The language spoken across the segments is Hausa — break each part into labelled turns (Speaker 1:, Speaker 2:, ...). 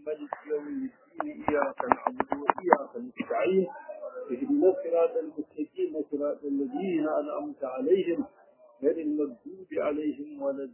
Speaker 1: مالك يوم الدين إياك نعبد وإياك نستعين اهدنا الصراط المستقيم صراط الذين أنعمت عليهم غير المغضوب عليهم ولا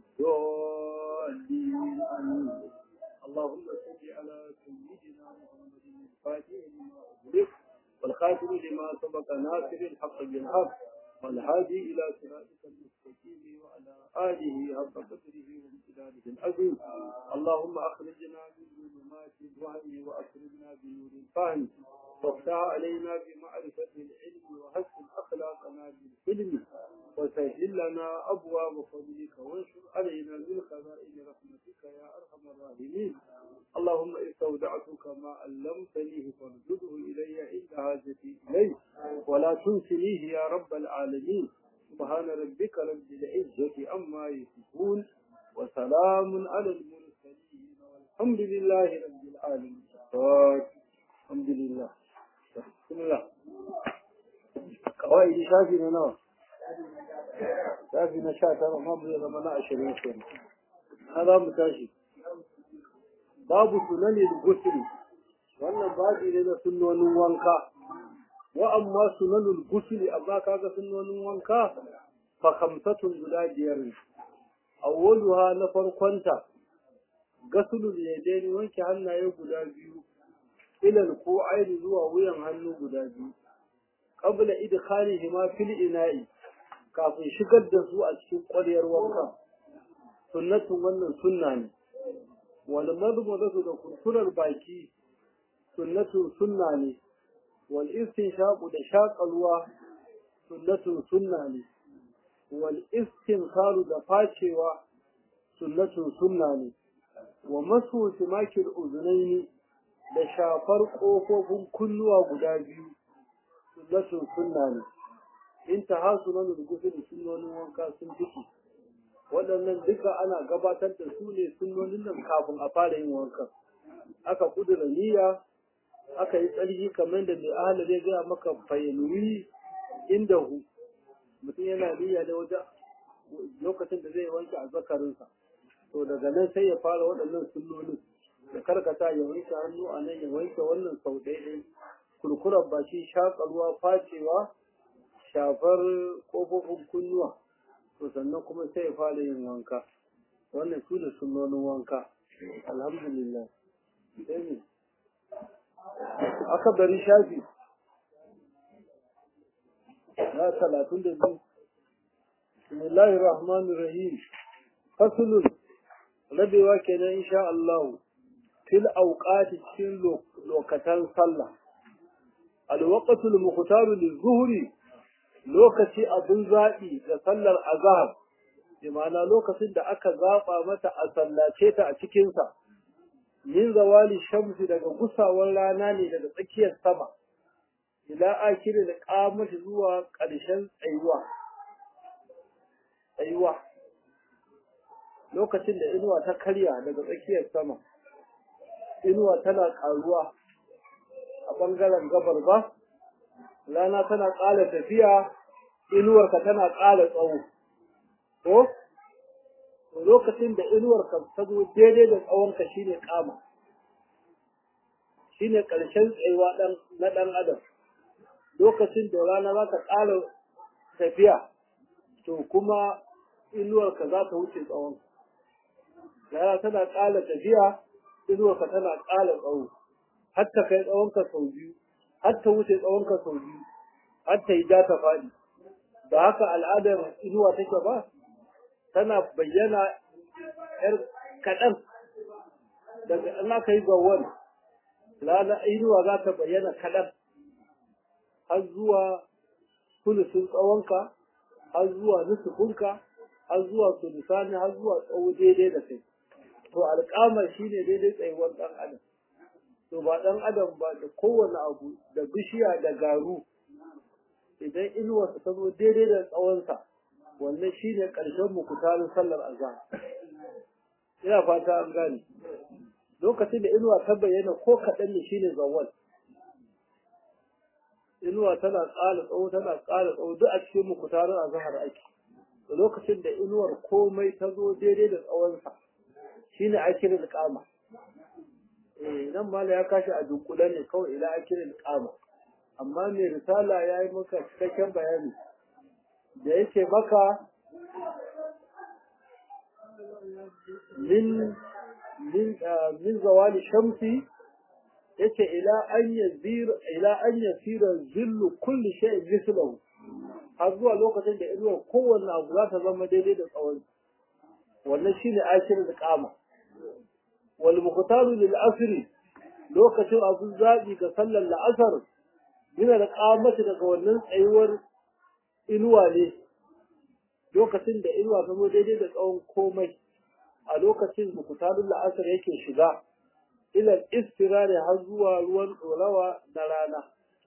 Speaker 1: الضالين آمين اللهم صل على سيدنا محمد الفاتح لما أغلق والخاتم لما سبق ناصر الحق بالحق والهادي إلى صراطك المستقيم وعلى آله حق قدره وامتداده العظيم اللهم أخرجنا من ظلمات الوهم وأخرجنا بنور الفهم وافتح علينا بمعرفة العلم وحسن أخلاقنا بالحلم وسهل لنا أبواب فضلك وانشر علينا من خزائن رحمتك يا أرحم الراحمين اللهم استودعتك ما علمتنيه فارجده إلي عند حاجتي إليه ولا تنسنيه يا رب العالمين سبحان ربك رب العزة عما يصفون وسلام على المرسلين والحمد لله رب العالمين الحمد لله بسم الله قواعد شافي نوى شافي نشاط ما بيضا منا عشرين سنة هذا متاشي babu sunanin gusuli wannan babi ne na sunnonin wanka wa amma sunanul gusuli amma kaga sunnonin wanka fa khamsatun guda biyar ne awwaluha na farkonta gasulul yadaini wanke hannaye guda biyu ilal ko aini zuwa wuyan hannu guda biyu qabla idkhalihima fil ina'i kafin shigar da su a cikin ƙwaryar wanka sunnatun wannan sunna ne wal madmadatu da kurkurar baki sunnatun sunna ne wal istinshaqu da shaƙalwa sunnatun sunna ne wal istinkaru da facewa sunnatun sunna ne wa masu simakil uzunaini da shafar ƙofofin kunnuwa guda biyu sunnatun sunna ne in ta hasu na nurgusu da sunnonin wanka sun fiki waɗannan duka ana gabatar da su ne sunnonin nan kafin a fara yin wanka aka kudura niyya aka yi tsarki kamar da mai ahalar ya gaya maka fayyaluri inda hu mutum yana niyya da wajen lokacin da zai wanke a zakarinsa to daga nan sai ya fara waɗannan sunnonin da karkata ya wanke hannu a nan ya wanke wannan sau ɗaya kurkurar baki shaƙarwa facewa shafar ƙofofin kunnuwa to sannan kuma sai ya fara yin wanka wannan su da sunnonin wanka alhamdulillah sai ne aka bari shafi na talatin da biyu bismillahi rahmanir rahim fasulun rabewa kenan insha Allah fil auqati cikin lokatan sallah alwaqtul mukhtaru lizuhri lokaci abun zaɓi ga sallar azhar imana lokacin da aka zaɓa mata a sallace ta a cikinsa min zawali shamsi daga gusawar rana ne daga tsakiyar sama ila akiri da kamata zuwa ƙarshen tsayuwa tsayuwa lokacin da inuwa ta karya daga tsakiyar sama inuwa tana ƙaruwa a ɓangaren gabar ba rana tana ƙara tafiya inuwarka tana ƙara tsawo ko lokacin da inuwarka ta zo daidai da tsawonka shine kama shine ƙarshen tsayuwa na ɗan adam lokacin da rana za ta ƙara tafiya to kuma inuwarka za ta wuce tsawon rana tana ƙara tafiya inuwarka tana ƙara tsawo har ta kai tsawonka sau biyu har ta wuce tsawonka sau biyu har ta yi ja ta faɗi ba haka al'adar inuwa take ba tana bayyana ‘yar kaɗan daga in aka yi gawon rana inuwa za ta bayyana kaɗan har zuwa sulusun tsawonka har zuwa nusufunka har zuwa sulusani har zuwa tsawo daidai da kai to alƙamar shine daidai tsayuwar ɗan adam to ba ɗan adam ba da kowane abu da bishiya da garu idan inuwarsa ta zo daidai da tsawonsa wannan shine ƙarshen mukutarin sallar azhar ina fata an gane lokacin da inuwa ta bayyana ko kaɗan ne shine zawwal inuwa tana ƙara tsawo tana ƙara tsawo duk a cikin mukutarin azhar ake da lokacin da inuwar komai ta zo daidai da tsawonsa shine ake da kama nan mala ya kashi a dunkule ne kawai ila akirin kama amma mai risala ya yi maka cikakken bayani da yake maka min min min zawali shamsi yace ila an yazira ila an yasira zillu kulli shay'in mislahu har zuwa lokacin da inuwar kowanne abu za ta zama daidai da tsawon wannan shine akirin da kama wal muqtaru lil asri lokacin abun zabi ga sallar la'asar yana da kamata daga wannan tsayuwar inuwa ne lokacin da inuwa ta zo daidai da tsawon komai a lokacin muqtarul la'asar yake shiga ila istirari har zuwa ruwan dorawa na rana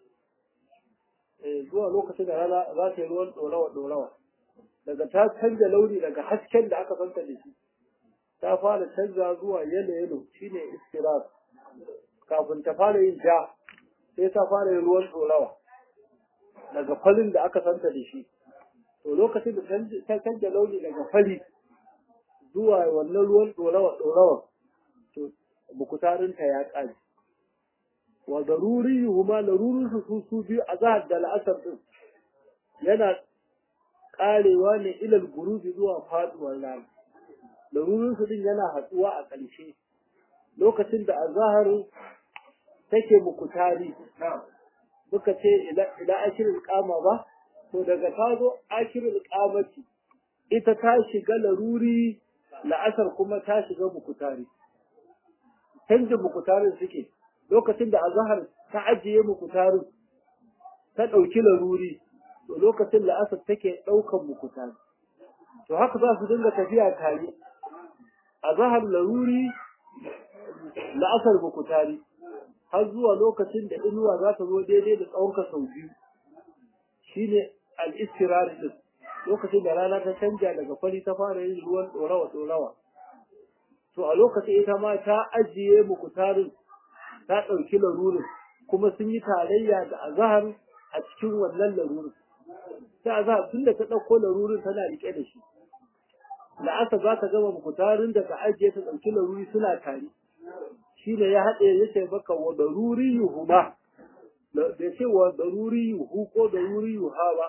Speaker 1: zuwa lokacin da rana za ta yi ruwan dorawa dorawa daga ta canza launi daga hasken da aka santa da shi ta fara canza zuwa yalo yalo shine istirar kafin ta fara yin ja sai ta fara yin ruwan dorawa daga falin da aka santa da shi to lokacin da ta canza launi daga fali zuwa wannan ruwan dorawa dorawa to bukutarinta ya ƙare wa daruri huma larurin su su biyu a zahar da la'asar din yana ƙarewa ne ilal gurubi zuwa faduwar rana larurin su din yana hatsuwa a ƙarshe lokacin da azahar take mukutari muka ce ila ashirin kama ba to daga ta zo ashirin kamati ita ta shiga laruri la'asar kuma ta shiga mukutari canjin mukutarin suke lokacin da azahar ta ajiye mukutarin ta ɗauki laruri to lokacin la'asar take ɗaukan mukutari to haka za su dinga tafiya tare azahar laruri la'asar mukutari har zuwa lokacin da inuwa za ta zo daidai da tsawonka sau biyu shine al-istirari din lokacin da rana ta canja daga fari ta fara yin ruwan ɗorawa ɗorawa to a lokacin ita ma ta ajiye mukutarin ta ɗauki larurin kuma sun yi tarayya da azahar a cikin wannan larurin ta azahar tun da ta ɗauko larurin tana riƙe da shi la'asa za ta gama mukutarin da ta ajiye ta ɗauki laruri suna tare shi ne ya haɗe ya ce maka wa daruri yuhuma da ce wa daruri yuhu ko daruri yuha ba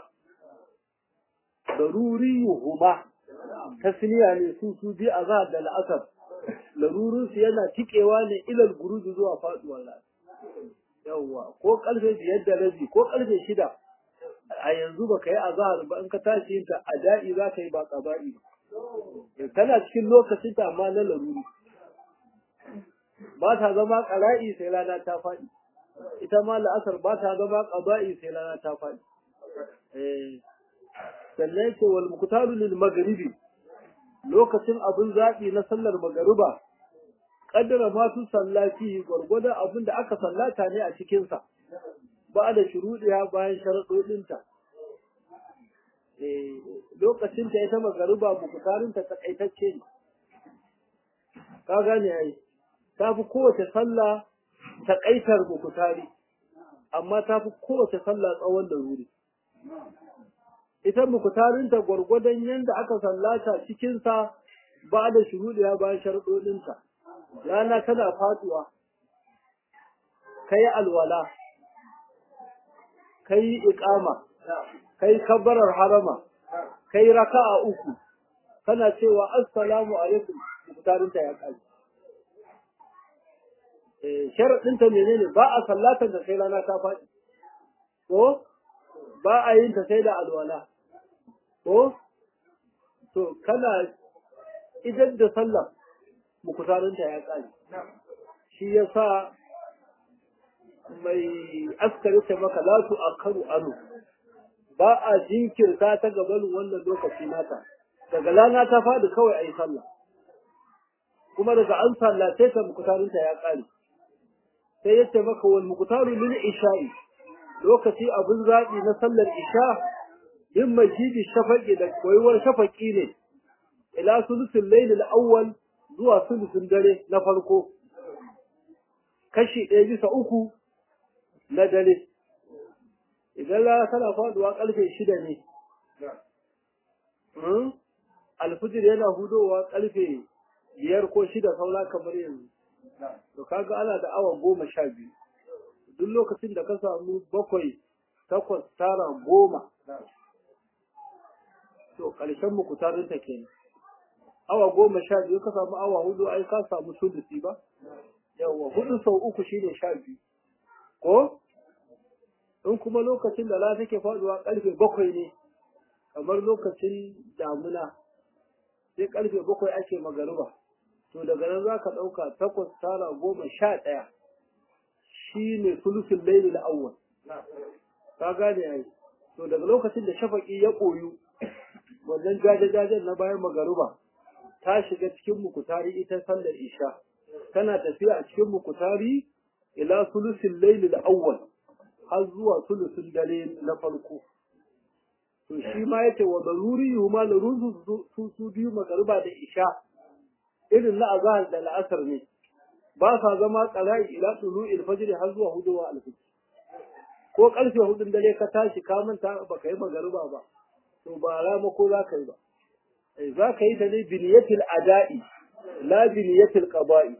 Speaker 1: daruri yuhuma tasniya ne su su bi azahar da la'asar larurinsu yana tikewa ne ilal guruji zuwa faduwar rana yawwa ko karfe biyar da rabi ko karfe shida a yanzu baka yi azahar ba in ka tashi yin ta a da'i za ka yi ba ƙaba'i ba tana cikin lokacin ta amma na laruri ba ta zama ƙara'i sai rana ta faɗi ita ma la'asar ba ta zama ƙaba'i sai rana ta faɗi sannan ce wal muqtalu lil maghribi lokacin abin zaɓi na sallar magariba ƙaddara masu sallaci gwargwadon abin da aka sallata ne a cikinsa ba da shuruɗiya bayan sharaɗoɗinta lokacin ta ita magariba bukutarinta takaitacce ne ka gane ai ta fi kowace sallah takaitar bukutari amma ta fi kowace sallah tsawon da wuri ita mukutarinta gwargwadon yadda aka sallata cikinsa ba da shuruɗiya bayan sharɗoɗinta rana tana faduwa ka yi alwala ka yi iƙama ka yi kabbarar harama ka yi raka'a uku kana cewa assalamu alaikum mukutarinta ya ƙari sharaɗinta menene ba a sallatar da sai rana ta faɗi ko ba a yin ta sai da alwala ko to kana idan da sallah mukutarinta ya ƙari shi ya sa mai askari ta maka latu a karu anu ba a jinkirta ta gabanin wannan lokaci nata daga lana ta faɗi kawai a yi sallah kuma daga an sallace ta mukutarinta ya ƙare sai ya ce maka wal mukutaru lil isha'i lokaci abin zaɓi na sallar isha yin majidi shafaƙi da koyuwar shafaƙi ne ila sulusul lailil awwal zuwa sulusun dare na farko kashi ɗaya bisa uku na dare idan rana tana faduwa ƙarfe shida ne alfijir yana hudowa ƙarfe biyar ko shida saura kamar yanzu to kaga ana da awa goma sha biyu duk lokacin da ka samu bakwai takwas tara goma to ƙarshen mukutarin ta kenan awa goma sha biyu ka samu awa hudu ai ka samu sulusi ba yawa hudu sau uku shine sha biyu ko in kuma lokacin da rana take faduwa karfe bakwai ne kamar lokacin damuna sai karfe bakwai ake magaruba to daga nan za ka ɗauka takwas tara goma sha ɗaya shi ne sulusun laili na awwal ka gane ai to daga lokacin da shafaƙi ya koyu wannan jaje-jajen na bayan magaruba ta shiga cikin mukutari ita sallar isha tana tafiya a cikin mukutari ila sulusin laili na awwal har zuwa sulusun dare na farko to shi ma yace wa daruri yuma larun su su biyu magariba da isha irin na azhar da la'asar ne ba sa zama qara'i ila tulu'il fajr har zuwa huduwa al-fajr ko karfe hudun dare ka tashi ka manta ba ka yi magariba ba to ba rama ko za ka yi ba za ka yi ta ne biniyatil ada'i la biniyatil qada'i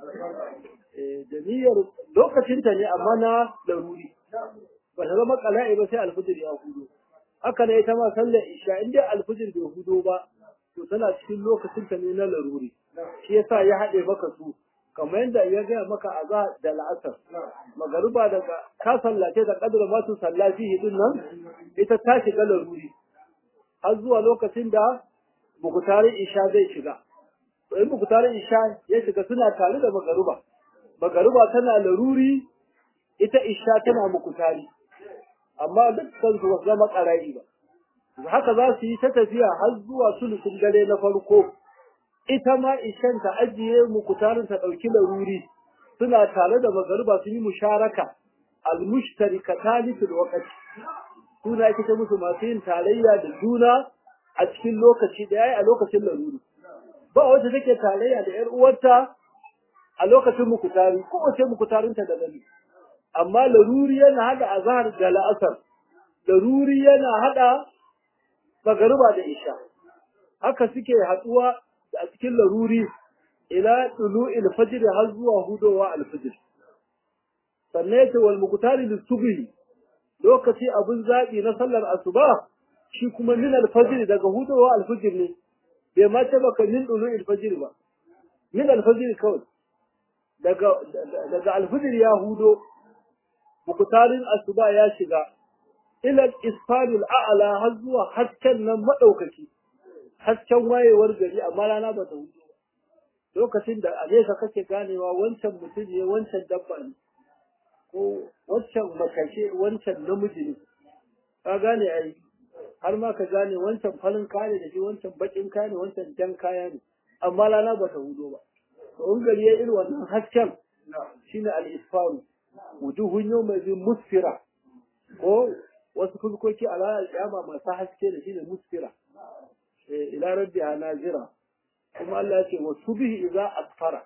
Speaker 1: da niyyar lokacin ta ne amma na laruri ba ta zama qala'i ba sai al-fajr ya hudu haka ne ita ma sallar isha in dai alfijir bai hudo ba to tana cikin lokacin ta ne na laruri shi yasa ya haɗe maka su kamar yadda ya gaya maka a za da la'asar magariba daga ka sallace da kadar ma su sallaci hidin nan ita ta shiga laruri har zuwa lokacin da bukutarin isha zai shiga to in bukutarin isha ya shiga suna tare da magariba magariba tana laruri ita isha tana mukutari amma dukkan su wasu zama ƙara'i ba haka za su yi ta tafiya har zuwa sulusun dare na farko ita ma ishan ta ajiye mukutarin ta ɗauki laruri suna tare da magariba sun yi musharaka almushtarikatani fil waqti suna ake ta musu masu yin tarayya da juna a cikin lokaci da yayi a lokacin laruri ba wacce take tarayya da yar uwarta a lokacin mukutari ko wace mukutarinta da gani amma laruri yana hada azhar da la'asar laruri yana hada magariba da isha haka suke haduwa a cikin laruri ila tulu'il fajr har zuwa hudowa al-fajr sannan yace wal muqtari lis-subhi lokaci abun zabi na sallar asuba shi kuma min al-fajr daga hudowa al-fajr ne bai ma ce baka min tulu'il fajr ba min al-fajr kawai daga daga al-fajr ya hudo mukutarin asuba ya shiga ilal isfaril a'la har zuwa hasken nan madaukaki hasken wayewar gari amma rana ba ta hudu lokacin da a nesa kake ganewa wancan mutum ne wancan dabba ne ko wancan makace wancan namiji ne ka gane ai har ma ka gane wancan farin kaya da shi wancan bakin kaya ne wancan jan kaya ne amma rana ba ta hudu ba to in gari ya irin wannan hasken shine al-isfaru wujuhun yawma zin musfira ko wasu fuskoki a ranar kiyama masu haske da shine musfira eh ila rabbiha nazira kuma Allah ya ce wa subhi idza asfara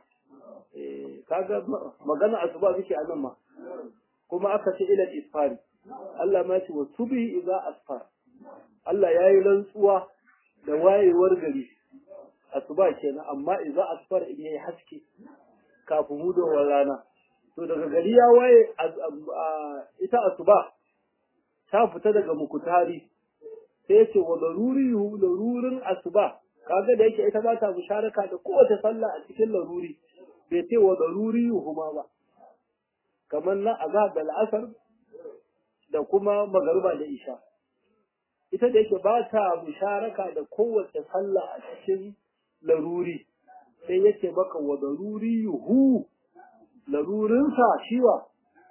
Speaker 1: eh kaga magana asuba muke a nan ma kuma aka ce ila isfari Allah ma ce wa subhi idza asfara Allah ya yi rantsuwa da wayewar gari asuba kenan amma idza asfara in yayi haske kafin hudowar rana to daga gari ya waye ita asuba ta fita daga mukutari sai ce wa laruri larurin asuba kaga da yake ita ba ta musharaka da kowace sallah a cikin laruri bai ce wa laruri huma ba kamar na azhar da al'asar da kuma magariba da isha ita da yake ba ta musharaka da kowace sallah a cikin laruri sai yace maka wa laruri hu larurinsa shiwa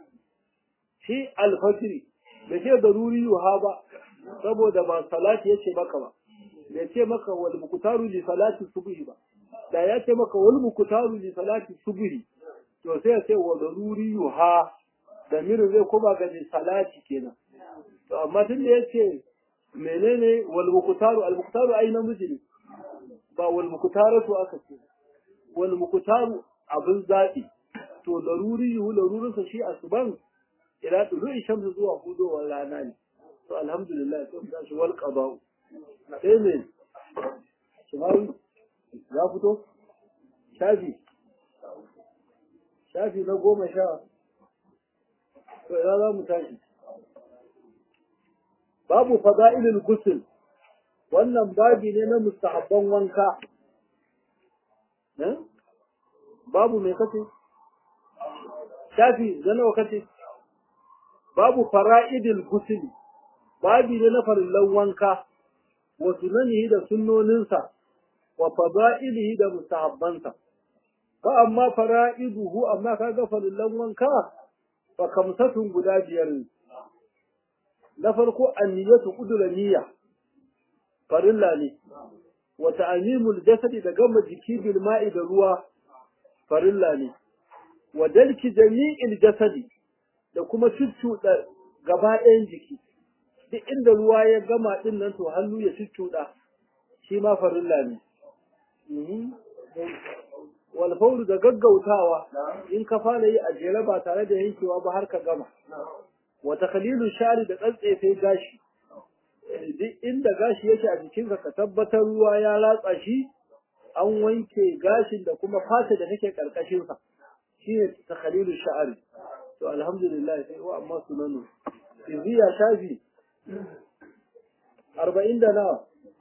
Speaker 1: shi alfajiri bai ce daruri yuha ba saboda ba salati yace maka ba bai ce maka wal muktaru li salati subhi ba da ya ce maka wal muktaru li salati subhi to sai ya ce wa daruri yuha da mirin zai kuma ga salati kenan to amma tun da yace menene wal muktaru al muktaru ai namiji ne ba wal muktaratu aka ce wal muktaru abin zabi to daruri yu larurinsa shi asuban ila tulu'i shamsu zuwa hudowar rana ne to alhamdulillah sai mu tashi wal qada'u sai ne shimawi ya fito shafi shafi na goma sha to ina za mu tashi babu fada'ilul ghusl wannan babi ne na mustahabban wanka babu mai kace shafi na nawa kace babu fara'idil ghusl babi ne na farillan wanka wa sunanihi da sunnoninsa wa fada'ilihi da mustahabbansa fa amma fara'iduhu amma kaga farillan wanka fa kamsatun guda biyar ne na farko anniyatu qudura niyya farilla ne wa ta'mimul jasadi da gama jiki bil ma'i da ruwa farilla ne wa dalki jami'il jasadi da kuma cuccuɗa gaba ɗayan jiki duk inda ruwa ya gama din nan to hannu ya cuccuɗa shi ma farilla ne wal fawru da gaggautawa in ka fara yi a jere ba tare da yankewa ba har ka gama wa takhlilu shari da tsantsefe gashi duk inda gashi yake a jikinka ka tabbatar ruwa ya ratsa shi an wanke gashin da kuma fata da take karkashin sa shine takhlilu sha'ari to alhamdulillah sai wa amma sunanu iziya shafi 40 da nawa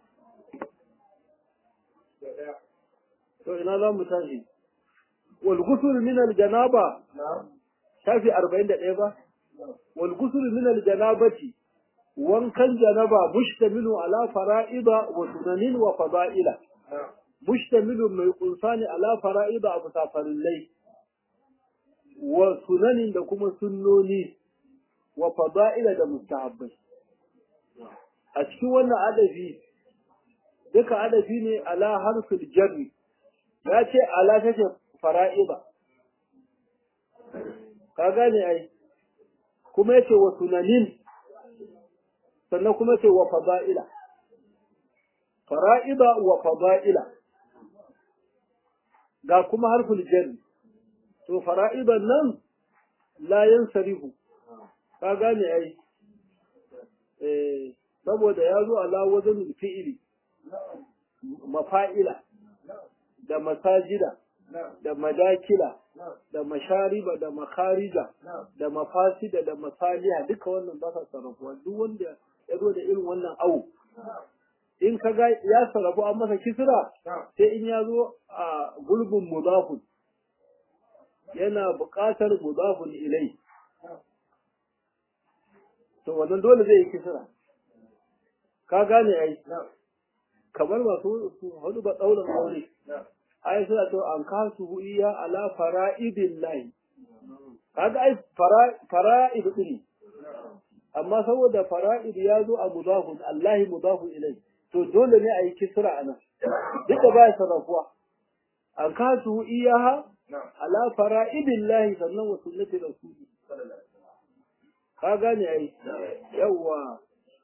Speaker 1: to ina za mu tashi wal ghusl min al janaba shafi 41 ba wal ghusl min al janabati wankan janaba mushtamilu ala fara'ida wa sunanin wa fada'ila mushtamilu mai kunsani ala fara'ida abu safarillai wa sunanin da kuma sunnoni wa fada'ila da mustahabbai a cikin wannan adafi duka adafi ne ala harfil jarri ya ce ala take fara'ida ka gane ai kuma yace wa sunanin sannan kuma ce wa fada'ila fara'ida wa fada'ila ga kuma harful jarri to fara'idan nan la yansarihu ka gane ai eh saboda ya zo ala wajen fi'ili mafa'ila da masajida da madakila da mashariba da makarija da mafasida da masaliya duka wannan ba sa sarrafuwa duk wanda ya zo da irin wannan awu in ka ga ya sarrafu an masa kisra sai in ya zo a gulbin mudafun yana buƙatar mudafun ilai to wannan dole zai yi kisra ka gane ai kamar masu hudu ba ɗaurin aure ai suna to an kasu iya ala fara'idin lahi kaga ai fara'id din amma saboda fara'id ya zo a mudafun Allahi mudafun ilai to dole ne a yi kisra a nan duk da baya sarrafuwa an kasu iyaha ala fara'idin lahi sannan wa sunnati rasuli ka gane ai yawwa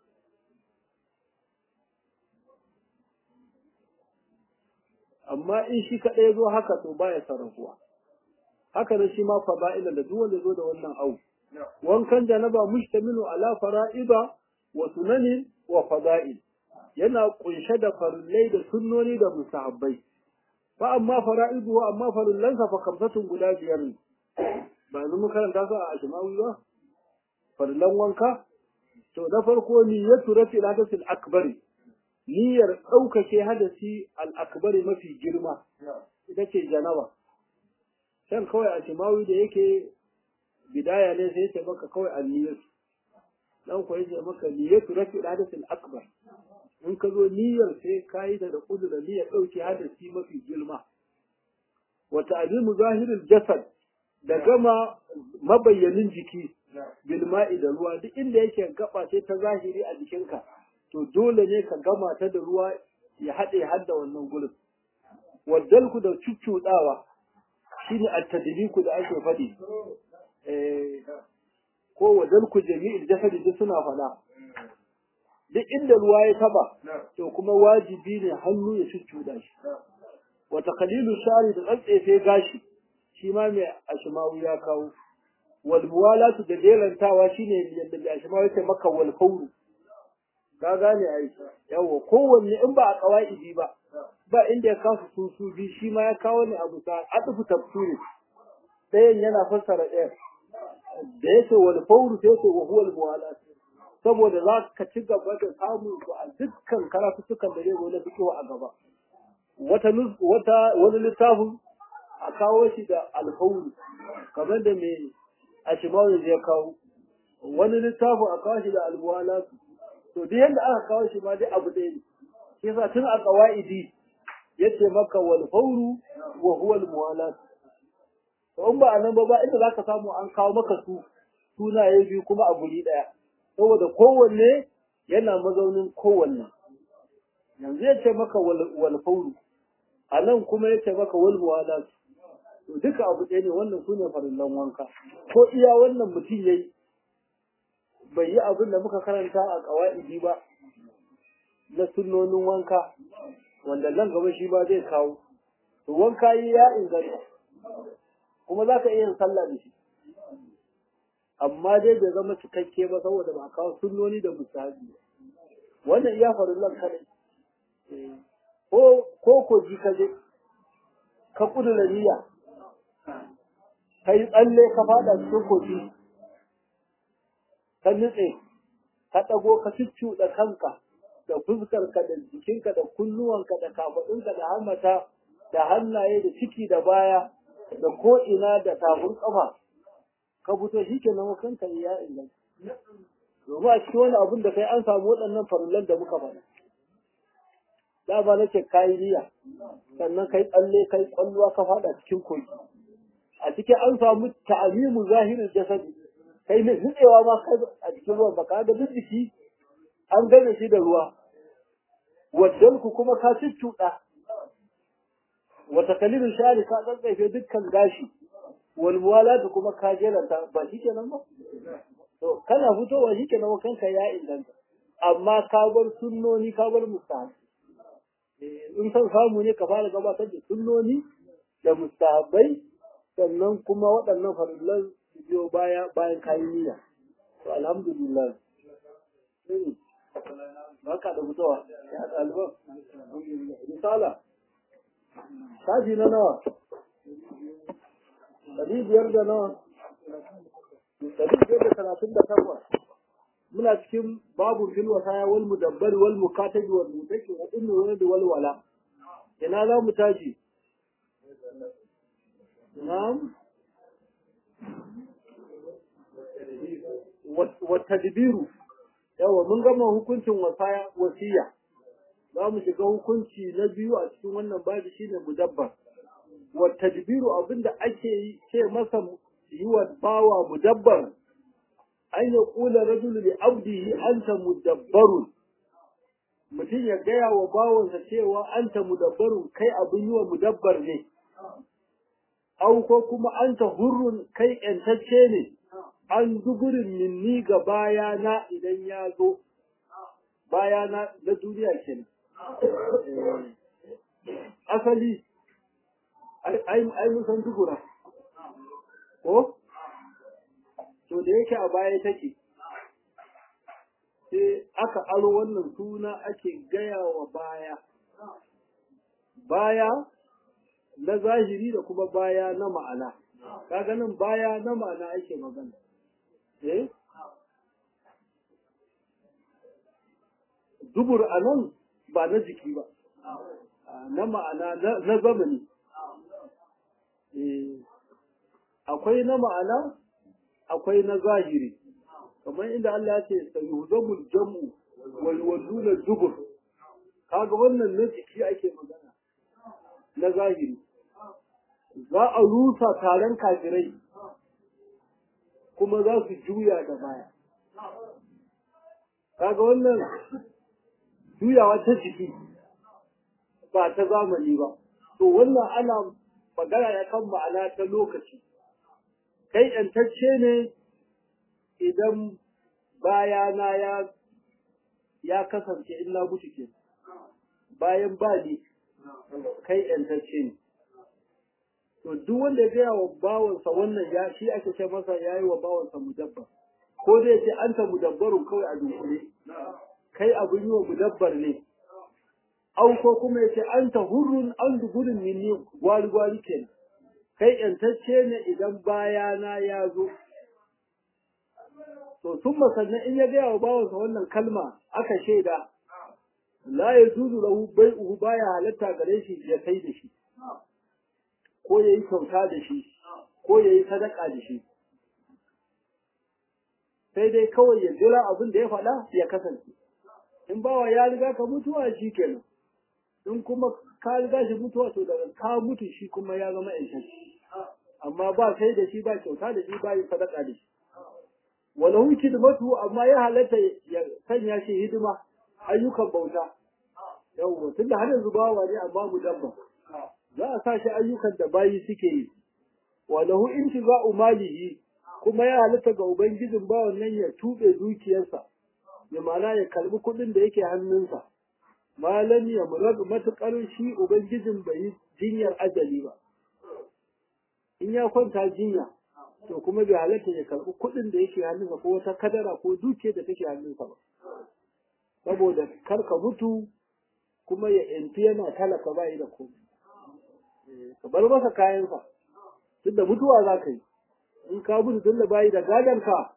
Speaker 1: amma in shi kaɗai zo haka to baya sarrafuwa haka da shi ma fada'ila da duk wanda zo da wannan au wankan janaba mushtamilu ala fara'ida wa sunanin wa fada'il yana kunshe da farillai da sunnoni da musahabbai fa amma fara'idu wa amma farillansa fa kamsatun guda biyar ne ba yanzu mun karanta su a ashmawi ba farillan wanka to na farko niyyatu rafi'il hadathil akbari niyyar ɗaukake hadasi al'akbari mafi girma ita ce janaba can kawai a shimawi da yake bidaya ne sai ce maka kawai a niyyarsu dan kuwa yace maka niyyatu rafi hadasi al'akbar in ka zo niyyar sai ka yi da kudu da niyyar ɗauke hadasi mafi girma wata azimu zahirin jasad da gama mabayyanin jiki bilma'i da ruwa duk inda yake gaba ce ta zahiri a jikinka to dole ne ka gama ta da ruwa ya haɗe har da wannan gurin waddalku da cuccuɗawa shine at-tadliku da ake faɗi eh ko waddalku jami'il jasadi duk suna faɗa duk inda ruwa ya taba to kuma wajibi ne hannu ya cuccuɗa shi wa taqlilu shari da tsatsefe gashi shi ma mai ashmawi ya kawo wal muwalatu da jerantawa shine yadda mai ashmawi ya maka wal fawru ka gane ai yawa kowanne in ba a qawaidi ba ba inda ya kasu su su bi shi ma ya kawo ne abu ta atufu tafsiri ɗayan yana fassara ɗayan da yake wal fawru sai yake wa huwal muwalat saboda za ka ci gaba da samun su a dukkan karatutukan da zai zo na fito a gaba wata wata wani littafin a kawo shi da alfawru kamar da mai ashimawu ya kawo wani littafin a kawo shi da almuwalat to duk yadda aka kawo shi ma dai abu ɗaya ne shi yasa tun a qawaidi yace maka wal fawru wa huwa al muwalat to in ba a nan ba ba inda zaka samu an kawo maka su sunaye biyu kuma a guri daya saboda kowanne yana mazaunin kowanne yanzu yace maka wal fawru a nan kuma yace maka wal muwalat to duka abu ɗaya ne wannan sune farillan wanka ko iya wannan mutum yayi bai yi abin da muka karanta a qawaidi ba na sunnonin wanka wanda nan gaba shi ba zai kawo to wanka yi ya inganta kuma za ka iya yin sallah da shi amma dai bai zama cikakke ba saboda ba kawo sunnoni da musahabi wannan iya farillan kadai ko ko ko ji ka je ka kudura niyya ka yi tsalle ka fada cikin kogi ka nutse ka ɗago ka da kanka da fuskarka da jikinka da kunnuwanka da kafaɗinka da hammata da hannaye da ciki da baya da ko'ina da tafin ƙafa ka fito shi ke nan kanka ya inganta domin a cikin wani abin da kai an samu waɗannan farulan da muka faɗa da ba nake kayi niyya sannan kai tsalle kai kwalluwa ka faɗa cikin kogi a cikin an samu ta'amimu zahirin jasadi kai ne nutsewa ma a cikin ruwan baka ga duk jiki an gane shi da ruwa waddanku kuma ka cuccuɗa wata kalilin shari ka tsantsafe dukkan gashi wal muwalatu kuma ka jelanta ba shi kenan ba to kana fitowa shi kenan kanka ya inganta amma ka bar sunnoni ka bar mustahabi in san samu ne ka fara gabatar da sunnoni da mustahabai sannan kuma waɗannan farillan su biyo baya bayan kayan niyya to alhamdulillah baka da fitowa ya ɗaliban misala shafi na nawa ɗari biyar da nawa ɗari biyar da talatin da takwas muna cikin babu fil wasaya wal mudabbari wal mukatabi wal mutaki wa ummi wal wal wala ina za mu tashi na'am wa tadbiru yawa mun gama hukuncin wasaya wasiya za mu shiga hukunci na biyu a cikin wannan babi shine mudabbar wa tadbiru abinda ake yi ce masa yi wa bawa mudabbar an ya kula rajulu li abdihi anta mudabbarun mutum ya gaya wa bawansa cewa anta mudabbarun kai abin yi wa mudabbar ne au ko kuma anta hurrun kai yantacce ne an zuburin minni ga bayana idan ya zo bayana na duniya kenan asali ai musan dubura ko to da yake a baya take sai aka aro wannan suna ake gaya wa baya baya na zahiri da kuma baya na ma'ana kaga nan baya na ma'ana ake magana eh dubur a nan ba na jiki ba na ma'ana na zamani akwai na ma'ana akwai na zahiri kamar inda Allah ya ce sayuhdamul jam'u wal waduna dubur kaga wannan na jiki ake magana na zahiri za a rusa taron kafirai kuma za su juya da baya kaga wannan juyawa ta jiki ba ta zamani ba to wannan ana magana ya kan ma'ana ta lokaci kai ‘yantacce ne idan bayana ya ya kasance in na mutu ke bayan ba ni kai ‘yantacce ne to duk wanda ya gaya wa bawansa wannan ya shi ake ce masa ya yi wa bawansa mudabbar ko zai ce an ta mudabbarun kawai a dunkule kai abin yi wa mudabbar ne au ko kuma ya ce an ta hurrun an duburin minni gwari gwari kenan kai yantacce ne idan bayana ya zo to sun sannan in ya gaya wa bawansa wannan kalma aka shaida la ya juzu lahu bai'uhu baya halatta gare shi ya sai da shi ko ya yi kyauta da shi ko ya yi sadaka da shi sai dai kawai ya jira abin da ya faɗa ya kasance in bawa ya riga ka mutuwa shi kenan in kuma ka riga shi mutuwa to daga ka mutu shi kuma ya zama yanci amma ba sai da shi ba kyauta da shi ba yi sadaka da shi wala huki da matu amma ya halatta ya sanya shi hidima ayyukan bauta yawwa tunda har yanzu bawa ne amma mu dabba za a sa shi ayyukan da bayi suke yi wala hu intiza'u malihi kuma ya halatta ga ubangijin bawan nan ya tube dukiyarsa ya mana ya kalbi kuɗin da yake hannunsa malam ya murad matukar shi ubangijin bai yi jinyar ajali ba in ya kwanta jinya to kuma bai halatta ya karɓi kuɗin da yake hannunsa ko wata kadara ko dukiyar da take hannunsa ba saboda kar ka mutu kuma ya yanti yana talaka ba yi da komai ka bar masa kayansa tun da mutuwa za ka yi in ka mutu tun da bayi da gadonka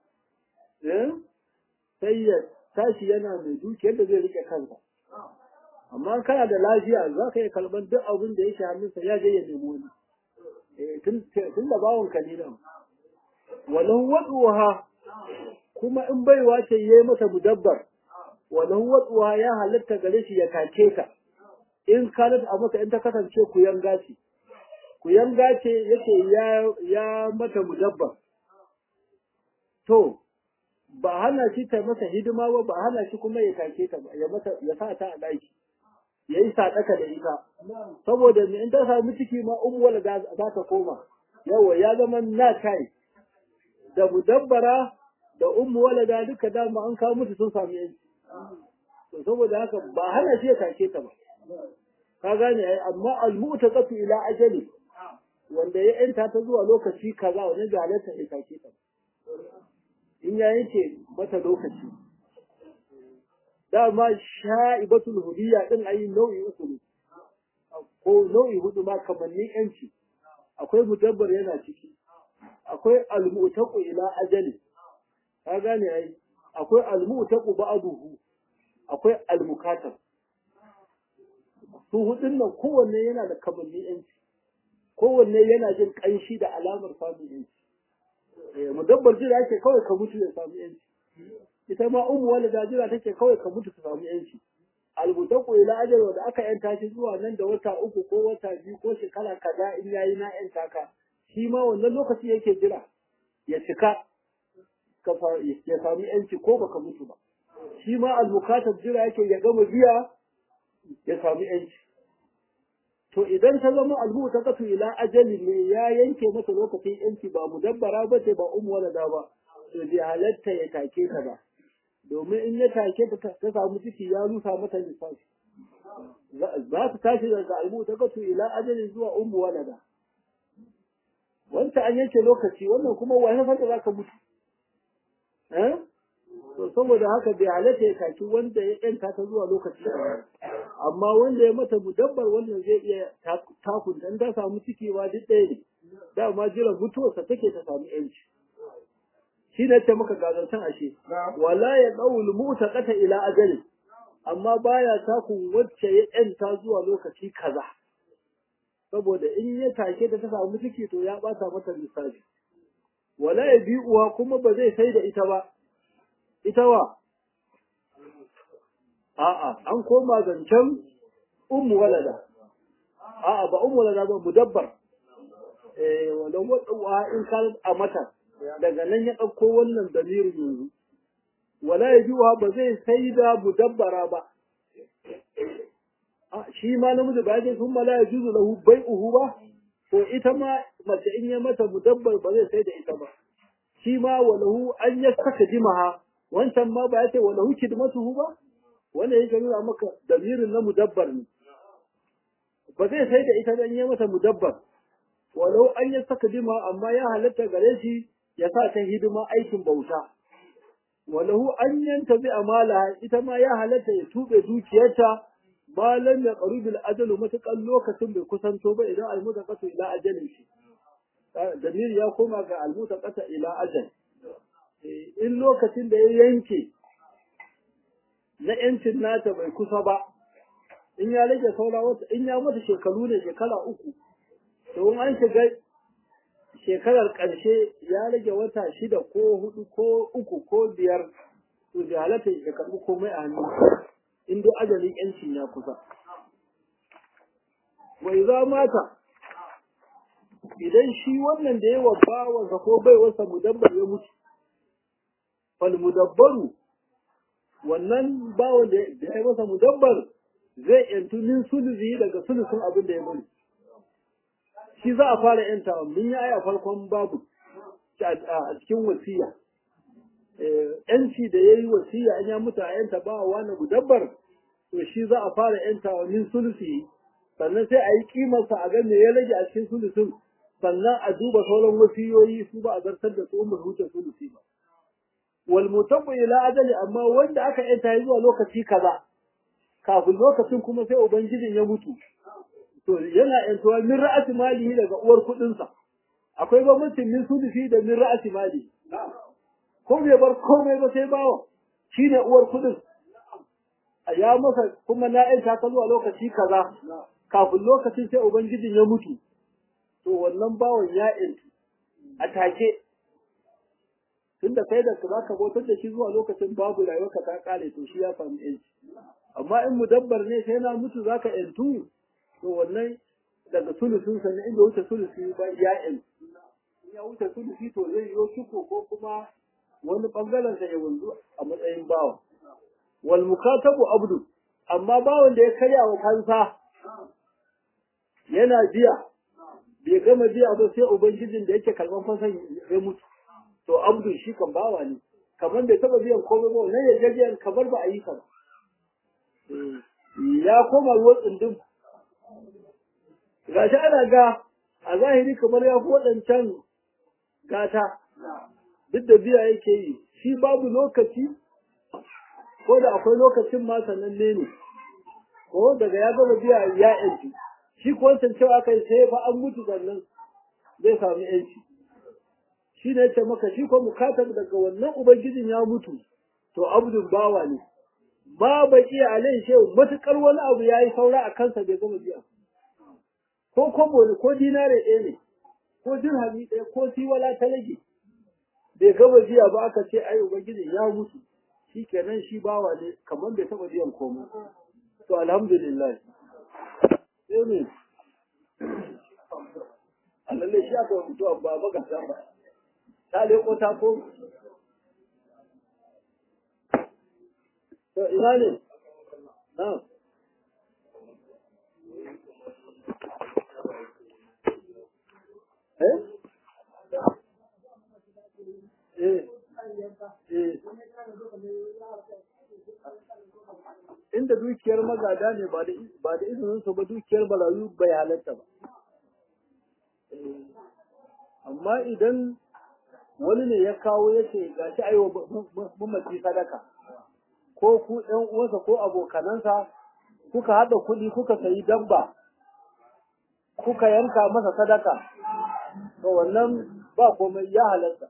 Speaker 1: sai ya tashi yana mai dukiyar da zai rike kansa amma kana da lafiya za ka iya kalban duk abin da yake hannunsa ya je ya nemo wani tun da bawon kalilan walau waduha kuma in baiwa ce yayi mata mudabbar walau waduha ya halatta gare shi ya kake ta in kanat a masa in ta kasance ku yanga ce ku yanga ce yake ya ya mata mudabbar to ba hana shi ta masa hidima ba ba hana shi kuma ya kake ta ba ya mata ya sa ta a daki yayi sadaka da ita saboda in ta samu ciki ma umwala da za ta koma yawa ya zama na kai da mudabbara da ummu walada duka dama an kawo musu sun samu yanci to saboda haka ba hana shi ya take ta ba ka gane ai amma almu'taqatu ila ajali wanda ya yanta ta zuwa lokaci kaza wani da halatta ya take ta in ya yanke mata lokaci dama sha'ibatul hudiyya din ayi nau'i uku ne ko nau'i hudu ma kamannin yanci akwai mudabbar yana ciki akwai almu'taqu ila ajali ka gane ai akwai almu'taqu ba'duhu akwai almukatab su hudun nan kowanne yana da kamanni yanci kowanne yana jin kanshi da alamar samun yanci eh mudabbar jira yake kawai ka mutu ya samu yanci ita ma ummu walida jira take kawai ka mutu ka samu yanci almutaqu ila ajal wanda aka yanta shi zuwa nan da wata uku ko wata biyu ko shekara kaza in yayi na yanta ka shi ma wannan lokaci yake jira ya cika ya sami yanci ko baka mutu ba shi ma almukatab jira yake ya gama biya ya sami yanci to idan ta zama almutaqatu ila ajali ne ya yanke masa lokacin yanci ba mudabbara ba ce ba ummu walada ba to bai halatta ya take ta ba domin in ya take ta ta samu ciki ya rusa mata lissafi za ta tashi daga almutaqatu ila ajali zuwa ummu walada wanda an yanke lokaci wannan kuma wani fata za ka mutu eh to saboda haka bai halatta ya kaki wanda ya yanta ta zuwa lokaci amma wanda ya mata mudabbar wannan zai iya takun dan ta samu cikewa duk ɗaya ne dama jira mutuwarsa take ta samu yanci shi ne ta maka gazantan ashe wala ya dawul mutaqata ila ajali amma baya takun wacce ya yanta zuwa lokaci kaza saboda in ya take ta ta samu ciki to ya bata mata lissafi wala ya bi uwa kuma ba zai sai da ita ba ita wa a'a an koma zancen ummu walada a'a ba ummu walada ba mudabbar eh wala wadwa in kan a mata daga nan ya dauko wannan damirin yanzu wala ya bi uwa ba zai sai da mudabbara ba shi ma namiji ba zai sun mala ya juzu lahu bai'uhu ba to ita ma mace in ya mata mudabbar ba zai sai da ita ba shi ma walahu an ya saka jimaha wancan ma ba ya ce walahu kidmatuhu ba wanda yake nuna maka damirin na mudabbar ne ba zai sai da ita dan ya mata mudabbar walau an ya saka jimaha amma ya halatta gare shi ya sa ta hidima aikin bauta walahu an yanta bi amala ita ma ya halatta ya tube dukiyarta malam ya qarubil ajalu matakan lokacin bai kusanto ba idan al mutaqatu ila ajalin shi damir ya koma ga almuta ƙasa ila ajal in lokacin da ya yanke na yancin nata bai kusa ba in ya rage saura wata in ya mata shekaru ne shekara uku to in an shiga shekarar ƙarshe ya rage wata shida ko hudu ko uku ko biyar to da halatta ya karɓi komai a hannu in dai ajalin yancin ya kusa wai za mata idan shi wannan da ya wa bawansa ko bai wasa mudabbar ya mutu fal mudabbaru wannan bawan da ya yi masa mudabbar zai yantu min sulusi daga sulusun abin da ya bari shi za a fara yanta mun yi aya farkon babu a cikin wasiya yanci da ya yi wasiya an ya mutu a yanta ba wa na mudabbar to shi za a fara yanta min sulusi sannan sai a yi kimarsa a ga me ya rage a cikin sulusun sannan a duba sauran wasiyoyi su ba a zartar da su umar huce sulusi ba wal mutabbu ila ajali amma wanda aka yanta ya zuwa lokaci kaza kafin lokacin kuma sai ubangijin ya mutu to yana yantuwa min ra'ati malihi daga uwar kuɗin sa akwai bambancin min sulusi da min ra'ati mali ko bai bar komai ba sai bawa shine uwar kuɗin ya masa kuma na yanta ka zuwa lokaci kaza kafin lokacin sai ubangijin ya mutu to wannan bawan ya yantu a take tunda kai da za ka bautar da shi zuwa lokacin babu rayuwarka ta kare to shi ya samu yanci amma in mudabbar ne sai na mutu za ka yantu to wannan daga sulusun sa ne inda wuce sulusi ba ya yantu in ya wuce sulusi to zai yi shuko ko kuma wani bangaren sa ya wanzu a matsayin bawa wal mukatabu abdu amma bawan da ya karya wa kansa yana biya bai gama biya ba sai ubangijin da yake karban fasan ya mutu to abdu shi kan bawa ne kamar bai taba biyan komai ba wannan yarjejiyar kamar ba a yi kan ya koma ruwan tsundum gashi ana ga a zahiri kamar ya fi waɗancan gata duk da biya yake yi shi babu lokaci ko da akwai lokacin ma sananne ne ko daga ya gama biya ya yanci shi ko wancan cewa kai sai fa an mutu sannan zai samu yanci shi ne ce maka shi ko mukatab daga wannan ubangijin ya mutu to abdun bawa ne ba ba iya alai shehu matukar wani abu ya yi saura a kansa bai gama biya ko kobo ne ko dinare ɗaya ne ko dirhami ɗaya ko tiwala ta rage bai gama biya ba aka ce ai ubangijin ya mutu shi kenan shi bawa ne kamar bai taɓa biyan komai to alhamdulillah sai ne alalle shi aka mutu ba ba ga ba ta leko ta ko to ina ne na eh eh eh inda dukiyar magada ne ba da ba da izinin su ba dukiyar barayu bai halatta ba amma idan wani ne ya kawo ya ce ga shi aiwa mamaci sadaka ko ku ɗan uwansa ko abokanansa kuka haɗa kuɗi kuka sayi dabba kuka yanka masa sadaka to wannan ba komai ya halatta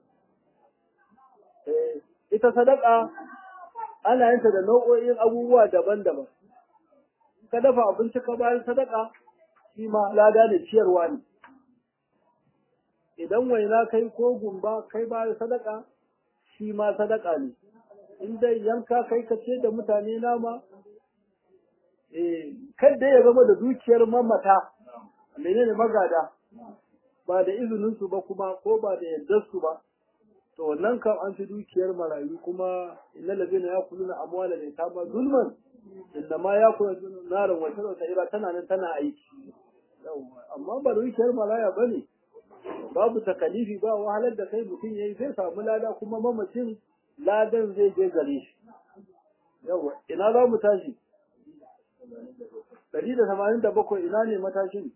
Speaker 1: ita sadaka ana yinta da nau'o'in abubuwa daban-daban ka dafa abinci ka bayan sadaka shi ma lada ne ciyarwa ne idan waina kai ko gumba kai ba sadaka shi ma sadaka ne in dai yanka kai ka ce da mutane nama eh kada ya zama da dukiyar mamata menene magada ba da izinin su ba kuma ko ba da yardar su ba to wannan kam an fi dukiyar marayu kuma innal ladina yakuluna amwala da tama zulman inda ma yakuluna narin wata wata ira tana nan tana aiki amma ba dukiyar maraya bane babu takalifi ba wahalar da kai mutum yayi zai samu lada kuma mamacin ladan zai je gare shi yawa ina za mu tashi ɗari da tamanin da bakwai ina ne matashin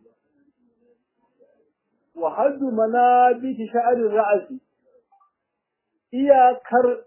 Speaker 1: wa haddu manabiti sha'arin ra'asi iyakar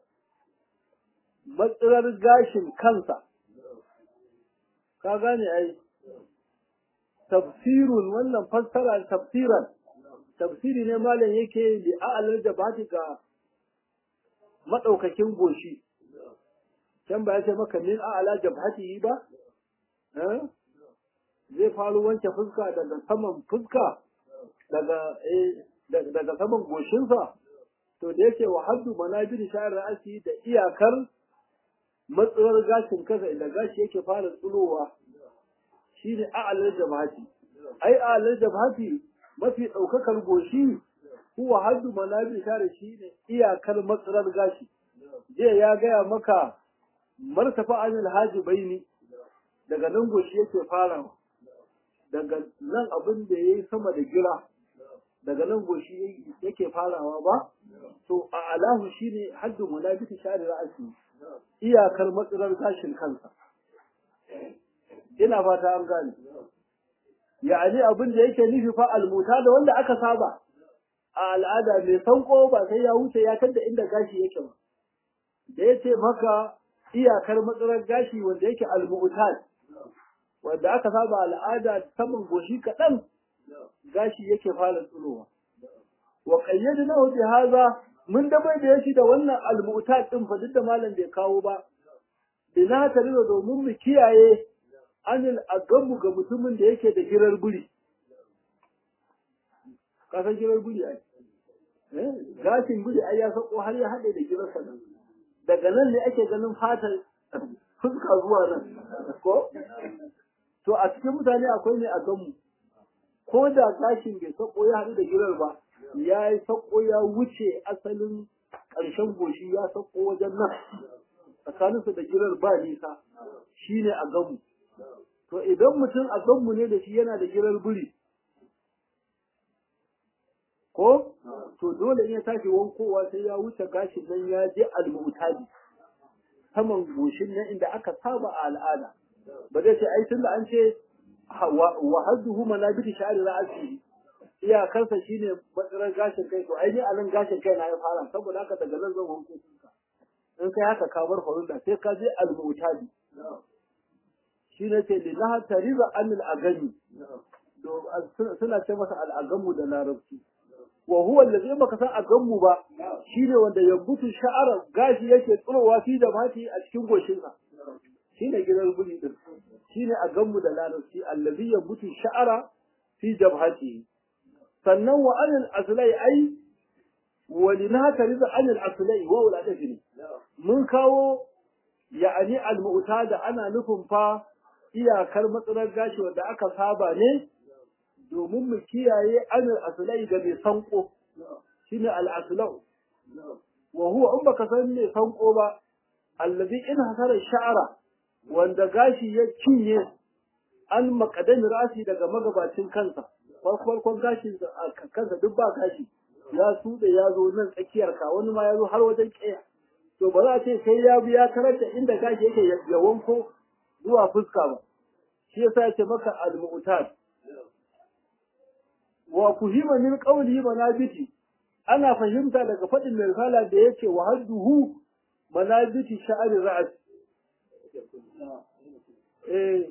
Speaker 1: matsirar gashin kansa ka gane ai tafsirun wannan fassara tafsiran tafsiri ne malam yake li a'lal jabati ga madaukakin goshi can ba ya ce maka min a'la jabhati ba eh zai faru wanke fuska daga saman fuska daga eh daga saman goshinsa to da yake wa haddu manabir sha'ar ra'asi da iyakar matsuwar gashin kasa inda gashi yake fara tsulowa shine a'lal jabhati ai a'lal jabhati mafi daukakar goshi huwa haddu manabir sha'ar shine iyakar matsuwar gashi je ya gaya maka martafa anil haji baini daga nan goshi yake farawa daga nan abin da yayi sama da gira daga nan goshi yake farawa ba to a alahu shine haddu munabiti shari ra'asi iyakar matsalar gashin kansa ina fata an gane ya'ani abin da yake nufi fa almuta da wanda aka saba a al'ada mai sanko ba sai ya wuce ya tadda inda gashi yake ba da yace maka iyakar matsalar gashi wanda yake almu'tad wanda aka saba al'ada saman goshi kaɗan gashi yake fara tsurowa wa qayyadnahu bi hadha mun da bai da shi da wannan al-mu'tad din fa duk da malam bai kawo ba ina ta rida domin mu kiyaye anil agamu ga mutumin da yake da girar guri kasan girar guri ai eh gashin guri ai ya sako har ya hade da girar sa daga nan ne ake ganin fatar fuska zuwa nan ko to a cikin mutane akwai ne a ganmu ko da gashin bai sako ya haɗu da girar ba ya yi sako ya wuce asalin ƙarshen goshi ya sako wajen nan tsakaninsu da girar ba nisa shi ne a ganmu to idan mutum a ganmu ne da shi yana da girar buri ko to dole in ya tashi wankowa sai ya wuce gashin nan ya je al-mu'tadi saman goshin nan inda aka saba a al'ada ba zai ce ai tunda an ce wa hadduhu manabiti sha'ri ra'si iyakarsa shine matsalar gashin kai to ai ni a nan gashin kai na ya fara saboda haka daga nan zan wanko ka in kai haka ka bar farilla sai ka je al-mu'tadi shi ne ce lillaha tariza anil agami to suna ce masa al-agamu da larabci wa huwa allazi baka san agamu ba shine wanda yambutu sha'ara gashi yake tsirowa fi da mati a cikin goshinsa shine gidan guri din shine a ganmu da larabci allazi yabutu sha'ara fi jabhati sannan wa anil aslai ai wa linaka riza anil aslai wa wala tafini mun kawo ya'ani al mu'tada ana nufin fa iyakar matsalar gashi wanda aka saba ne domin mu kiyaye anil aslai ga mai sanko shine al aslau wa huwa in baka san me sanko ba allazi in hasara sha'ara wanda gashi ya cinye an makadami rasi daga magabacin kansa farkon gashin kansa duk ba gashi ya suɗe ya zo nan tsakiyar ka wani ma ya zo har wajen ƙeya to ba za a ce sai ya bi ya tarar da inda gashi yake ya wanko zuwa fuska ba shi yasa ya ce maka al-mu'tad wa kuhima min qawli manabiti ana fahimta daga faɗin mai risala da yake wa hadduhu manabiti sha'ari ra'as eh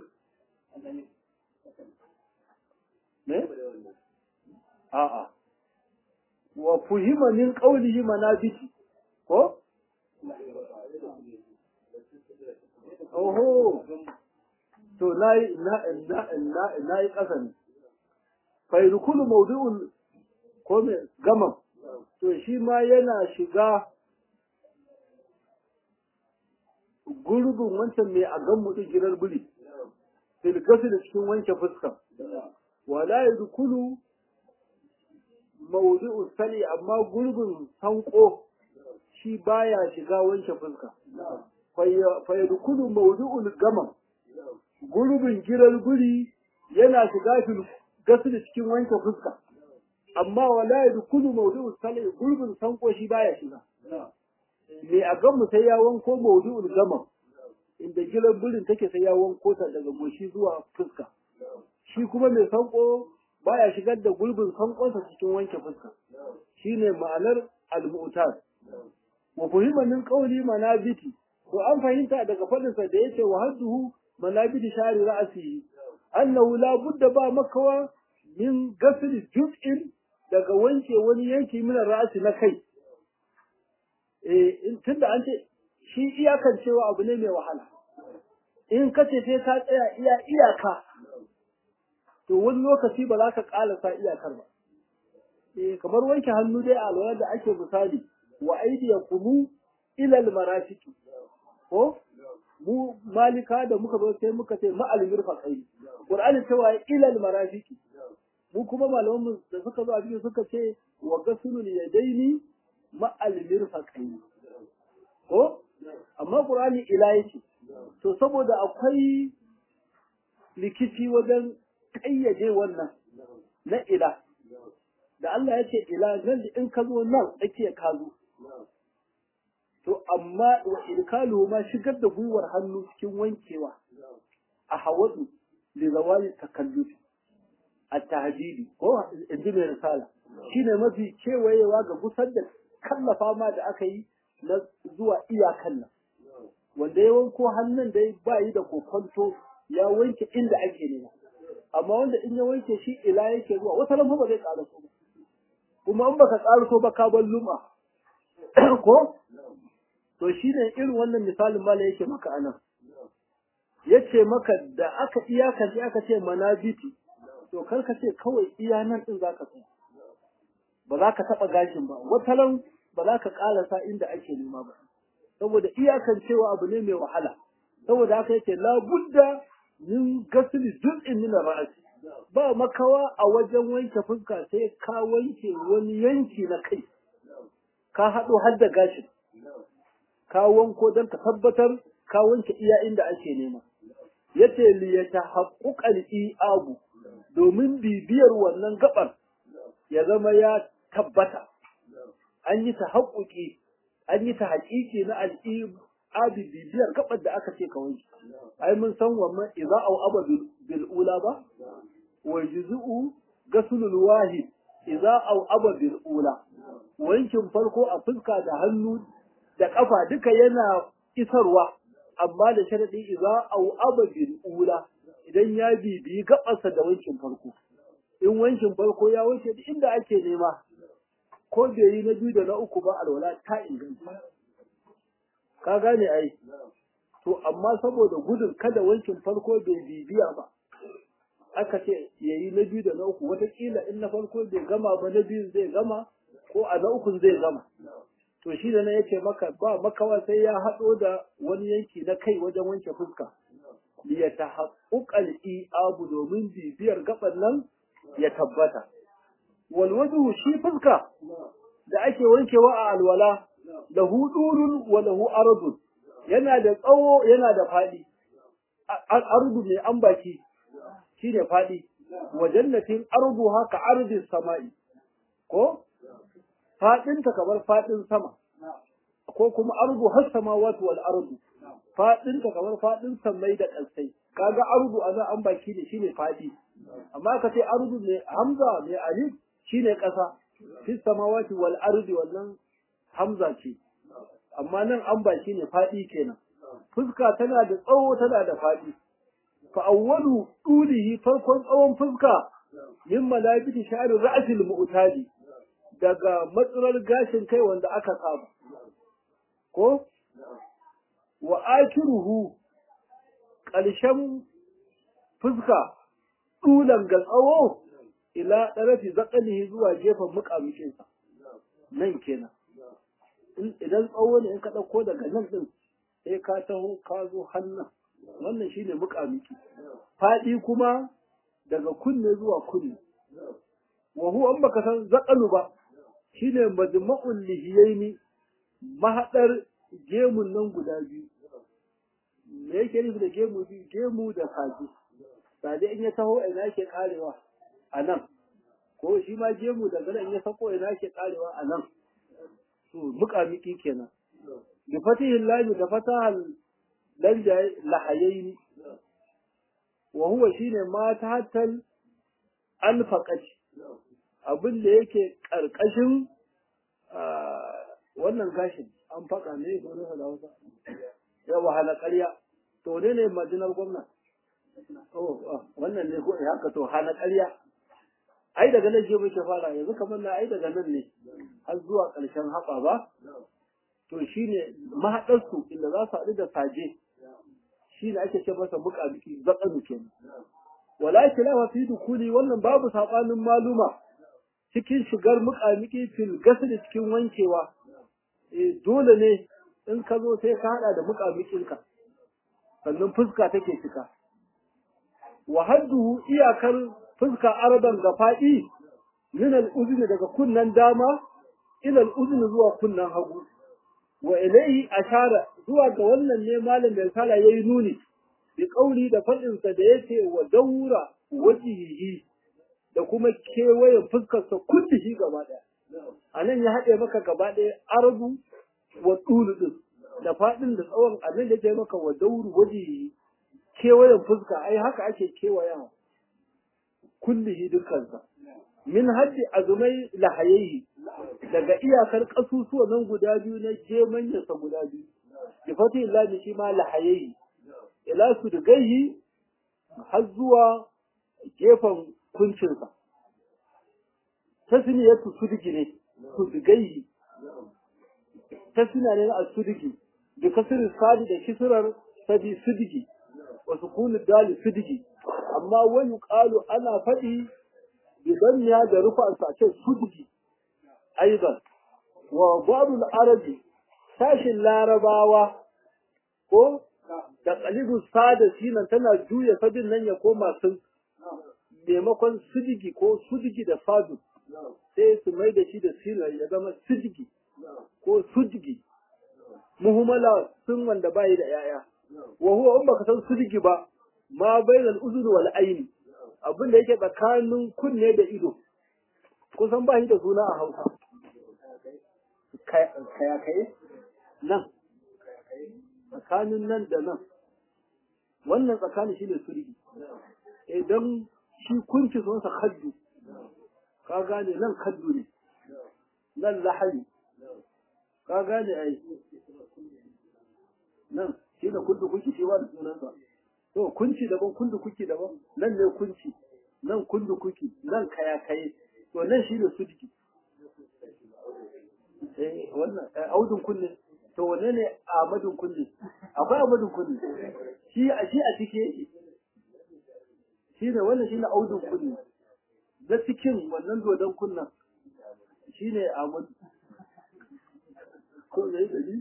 Speaker 1: ne a'a wa fuhima min qawlihi manabiti ko oho to nayi na na nayi kasan fa yadkhulu mawdu'ul ko me gama to shi ma yana shiga gurbin wancan mai a gan mutu girar buli filgasu da cikin wanke fuska wala yadkhulu mawdu'u sali amma gurbin sanko shi baya shiga wanke fuska fa yadkhulu mawdu'ul gama gurbin girar guri yana shiga filgasu da cikin wanke fuska amma wala yadkhulu mawdu'u sali gurbin sanko shi baya shiga me a gan mu sai ya wanko mawdu'ul gama inda gilar burin take sai ya wanko ta daga goshi zuwa fuska shi kuma mai sanko baya shigar da gulbin sankonsa cikin wanke fuska shine ma'anar al-mu'tad wa fuhima min qawli manabiti to an fahimta daga fadin sa da yace wa hadduhu manabiti shari ra'si annahu la budda ba makawa min ghasl juz'in daga wanke wani yanki min ra'asi na kai eh tunda an ce shi iyakan cewa abu ne mai wahala in ka ce sai ka tsaya iya iyaka to wani lokaci ba za ka ƙalasa iyakar ba eh kamar wanke hannu dai a lura da ake misali wa aydiyakum ila almarafiq ko mu malika da muka zo sai muka ce ma'al mirfaqai qur'ani cewa ila almarafiq mu kuma malaman mu da suka zo a cikin suka ce wa gasulul yadaini ma'al mirfaqai ko amma qur'ani ila yake to saboda akwai likici wajen kayyade wannan na ila da Allah ya ce ila nan da in ka zo nan ake ka zo to amma wa irkalu ma shigar da gwiwar hannu cikin wankewa a hawadu da zawali takallufi a tahdidi ko inji mai risala shine mafi kewayewa ga gusar da kallafa ma da aka yi na zuwa iyakan nan wanda ya wanko hannun da ba yi da kokonto ya wanke inda ake nema amma wanda in ya wanke shi ila yake zuwa wata lamfa ba zai ƙara so ba kuma in baka ƙara so ba ka bar luma ko to shi ne irin wannan misalin mala yake maka anan yace maka da aka iyakance aka ce manabiti to kar ka ce kawai iya nan din zaka tsaya ba za ka taɓa gashin ba wataran ba za ka ƙarasa inda ake nema ba saboda iyakan cewa abu ne mai wahala saboda haka yace la budda min gasli juz'in min ra'si ba makawa a wajen wanke fuska sai ka wanke wani yanki na kai ka haɗo har da gashin ka wanko don ka tabbatar ka wanke iya inda ake nema yace li yatahaqquqal i'abu domin bibiyar wannan gabar ya zama ya tabbata an yi tahaqquqi an yi ta haƙiƙi na al'ibi bibiyar gabar da aka ce ka wanke ai mun san wannan idza au aba bil ula ba wa juz'u gasulul wahid idza au aba bil ula wankin farko a fuska da hannu da kafa duka yana isarwa amma da sharadi idza au aba bil ula idan ya bibiyi gabarsa da wankin farko in wankin farko ya wuce duk inda ake nema ko bai yi na biyu da na uku ba alwala ta inganta ka gane ai to amma saboda gudun kada wankin farko bai bibiya ba aka ce ya yi na biyu da na uku watakila in na farko bai gama ba na biyu zai gama ko a na ukun zai gama to shi da na yake maka ba makawa sai ya haɗo da wani yanki na kai wajen wanke fuska ya ta haƙuƙal abu domin bibiyar gaban nan ya tabbata walwaju shi fuska da ake wankewa a alwala lahu durun wa lahu ardun yana da tsawo yana da fadi ardu mai ambaki shine fadi wa jannatin ardu haka ardis sama'i ko fadin ta kamar fadin sama ko kuma ardu has samawati wal ardu fadin ta kamar fadin samai da kalsai kaga ardu azan ambaki ne shine fadi amma ka ce ardu mai hamza mai alif shine ƙasa fi samawati wal ardi wannan hamza ce amma nan an ba shine fadi kenan fuska tana da tsawo tana da fadi fa awwalu dulihi farkon tsawon fuska min malabiti sha'ri ra'sil mu'tadi daga matsalar gashin kai wanda aka saba ko wa akiruhu ƙarshen fuska dulan ga tsawo ila ɗarafi zaƙalihi zuwa gefen muƙamukinsa nan kenan idan tsawo ne in ka ɗauko daga nan ɗin sai ka taho ka zo hannun wannan shine muƙamuki faɗi kuma daga kunne zuwa kunne wa huwa an baka san zaƙalu ba shine majma'ul lihiyaini mahaɗar gemun nan guda biyu me yake nufi da gemu biyu gemu da saje saje in ya taho ina yake karewa a nan ko shi ma gemu daga nan ya sako ina ke karewa a nan to muƙamiki kenan bi fatihin lami da fatahal lanjaye lahayaini wa huwa shine ma tatal alfaqati abin da yake karkashin wannan gashin an faka ne ko ne da wasa ya wahala ƙarya to ne ne majinar gwamna oh wannan ne ko haka to hana ƙarya ai daga nan je muke fara yanzu kamar na ai daga nan ne har zuwa ƙarshen haɓa ba to shine mahaɗarsu inda za su haɗu da saje shine ake ce masa muƙamuƙi zaƙanu kenan wala khilafa fi dukuli wannan babu sabanin maluma cikin shigar muƙamuƙi fil gasli cikin wankewa eh dole ne in ka zo sai ka hada da muƙamuƙinka sannan fuska take cika wa hadduhu iyakar fuska araban ga faɗi min al-uzni daga kunnan dama ila al-uzni zuwa kunnan hagu wa ilayhi ashara zuwa ga wannan ne malam mai sala yayi nuni bi kauli da fadin sa da yace wa daura wajihi da kuma kewayen fuskar sa kullihi gaba daya anan ya hade maka gaba daya arabu wa dulu din da fadin da tsawon anan da yake maka wa dauru wajihi kewayen fuska ai haka ake kewayawa kullihi dukkansa min haddi azumai lahayaihi daga iyakar kasusuwa nan guda biyu na gemanyarsa guda biyu bi fati illahi shi ma lahayaihi ila su da gaihi har zuwa gefen kuncinsa tasniyatu sudigi ne sudigaihi tasniya ne na sudigi bi kasir sadi da kisrar sadi sudigi wa sukunu dali sudigi amma wani qalu ana faɗi idan ya da rufa sa ce sudigi aidan wa babu arabi sashin larabawa ko da kalibu sada sinan tana juya sadin nan ya koma sun maimakon sudigi ko sudigi da sadu sai su mai da shi da sinan ya zama sudigi ko sudigi muhimmala sun wanda bayi da yaya wa huwa in baka san sudigi ba ma bainal uzun wal aini abin da yake tsakanin kunne da ido kusan ba shi da suna a hausa kayakaye nan tsakanin nan da nan wannan tsakanin shi ne surgi idan shi kunci sunsa kaddu ka gane nan kaddu ne nan lahari ka gane ai nan shi da kundu kuki shi wa da sunansa to kunci daban kundu kuki daban nan ne kunci nan kundu kuki nan kayakaye to nan shi ne sudiki eh wannan audun kunne to wane ne amadun kunne akwai amadun kunne shi a shi a cike yake shi ne wannan shi ne audun kunne da cikin wannan dodon kunnan shi ne amadu ko ne dalili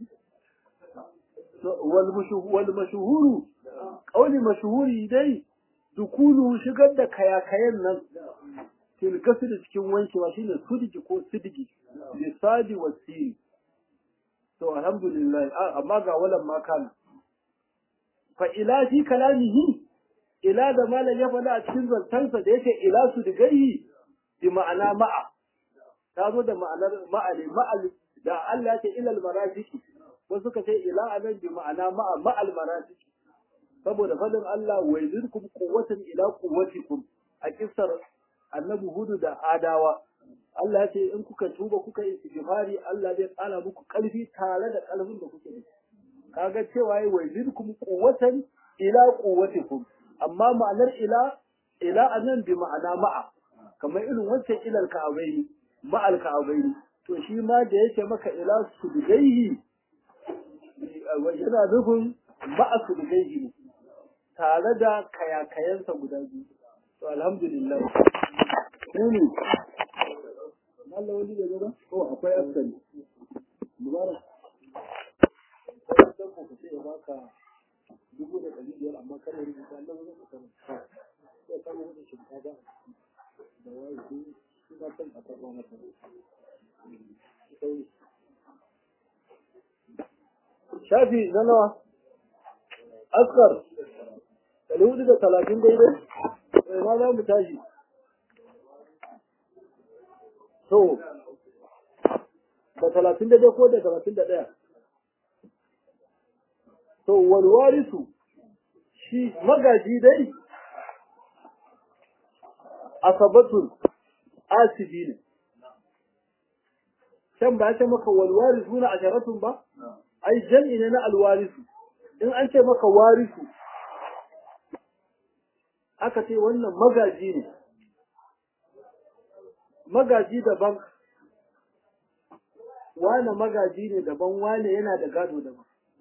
Speaker 1: wal mashuhuru kauli mashuhuri dai dukulu shigar da kayakayen nan tilgasu da cikin wankewa shine sudigi ko sidigi lisadi wa siri to alhamdulillah amma ga walan ma kana fa ila fi kalamihi ila da malam ya faɗa a cikin zantansa da yake ila su digayi bi ma'ana ma'a ta zo da ma'anar ma'ali ma'al da Allah ya ce ilal marafiki wasu suka ce ila anan bi ma'ana ma'a ma'al marafiki saboda fadin Allah wa yuzirkum quwwatan ila quwwatikum a kissar annabi hudu da adawa Allah ya ce in kuka tuba kuka yi istighfari Allah zai tsara muku karfi tare da kalbin da kuke da kaga cewa yi wa yuzirkum quwwatan ila quwwatikum amma ma'anar ila ila anan bi ma'ana ma'a kamar irin wancan ilal ka'abaini ma'al ka'abaini to shi ma da yake maka ila sudgaihi yana nufin ma'a sudgaihi ne tare da kayakayensa guda biyu to alhamdulillah ne Allah wani da gaba oh akwai askari mubarak sai dan ku ce ya baka dubu da ɗari biyar amma kada rubuta Allah wani mutum sai ka rubuta shinkafa da wai su suna son a karɓa masa shafi na nawa askar ɗari hudu da talatin daidai ma za mu tashi to da talatin daidai ko da talatin da ɗaya to walwarisu shi magaji dai asabatun asibi ne can ba ce maka walwarisu na asharatun ba ai jam'i ne na alwarisu in an ce maka warisu aka ce wannan magaji ne magaji daban wane magaji ne daban wane yana da gado daban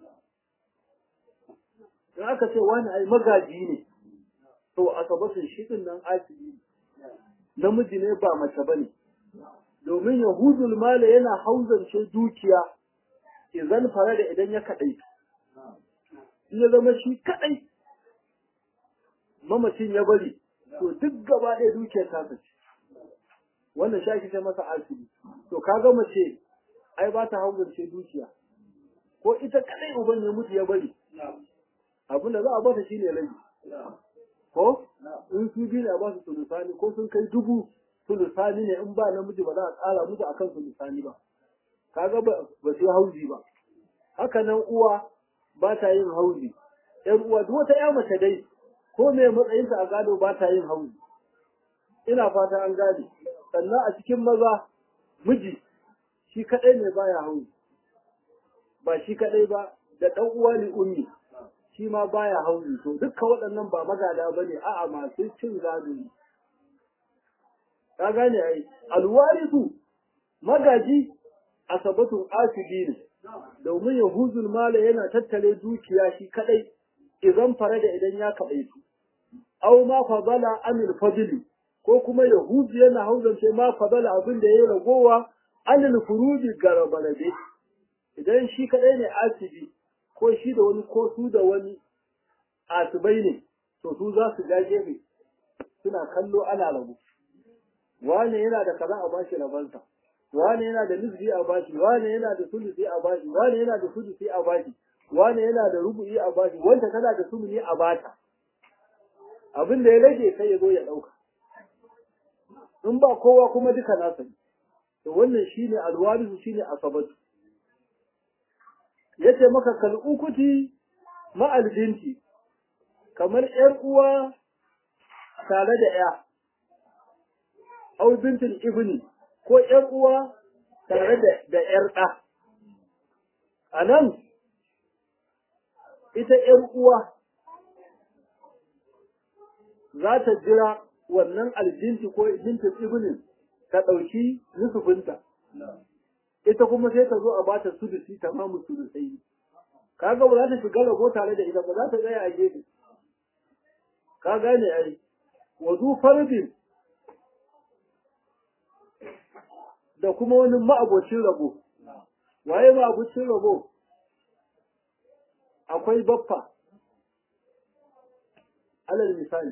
Speaker 1: in aka ce wane ai magaji ne to a sabatin shi din nan asibi namiji ne ba mace ba ne domin yahudul mala yana hauzance dukiya idan fara da idan ya kaɗai in ya zama shi kaɗai mamacin ya bari to duk gaba ɗaya dukiyar ta ce wannan shi ake ce masa asibi to kaga mace ai ba ta hauzance dukiya ko ita kaɗai uban ya mutu ya bari abin da za a bata shine rabi ko in su biyu ne a ba su sulusani ko sun kai dubu sulusani ne in ba namiji ba za a tsara musu akan sulusani ba kaga ba ba su hauzi ba haka nan uwa ba ta yin hauzi ƴan uwa duk wata ƴa mace dai ko me matsayinta a gado ba ta yin hauzi ina fata an gane sannan a cikin maza miji shi kadai ne baya hauzi ba shi kadai ba da ɗan uwa ne ummi shi ma baya hauzi to dukkan waɗannan ba magada bane a'a masu cin gado ne ka gane ai alwarisu magaji asabatun asibi ne domin yahuzul mala yana tattare dukiya shi kadai idan fara da idan ya kadai su aw ma fadala anil fadli ko kuma yahuzu yana hauzance ma fadala abin da yayi ragowa anil furuji garabalade idan shi kadai ne asibi ko shi da wani ko su da wani asibai ne to su za su ja gefe suna kallo ana rabu wane yana da kaza a bashi rabansa wane yana da nisbi a bashi wane yana da sulusi a bashi wane yana da sulusi a bashi wane yana da rubu'i a bashi wanda tana da sumuni a bata abin da ya rage sai ya zo ya dauka in ba kowa kuma duka nasa ne to wannan shine alwarisu shine asabatu yace maka kal'ukuti ma'al binti kamar ƴar uwa tare da ƴa au bintul ibni ko ƴar uwa tare da da ƴar ɗa a nan ita ƴar uwa za ta jira wannan aljinti ko bintul ibnin ta ɗauki nusufinta ita kuma sai ta zo a bata sudusi tamamu sudusai kaga ba za ta shiga rabo tare da ita ba za ta tsaya a gefe ka gane ai wazu fardin da kuma wani ma'abocin rabo waye ma'abocin rabo akwai baffa alal misali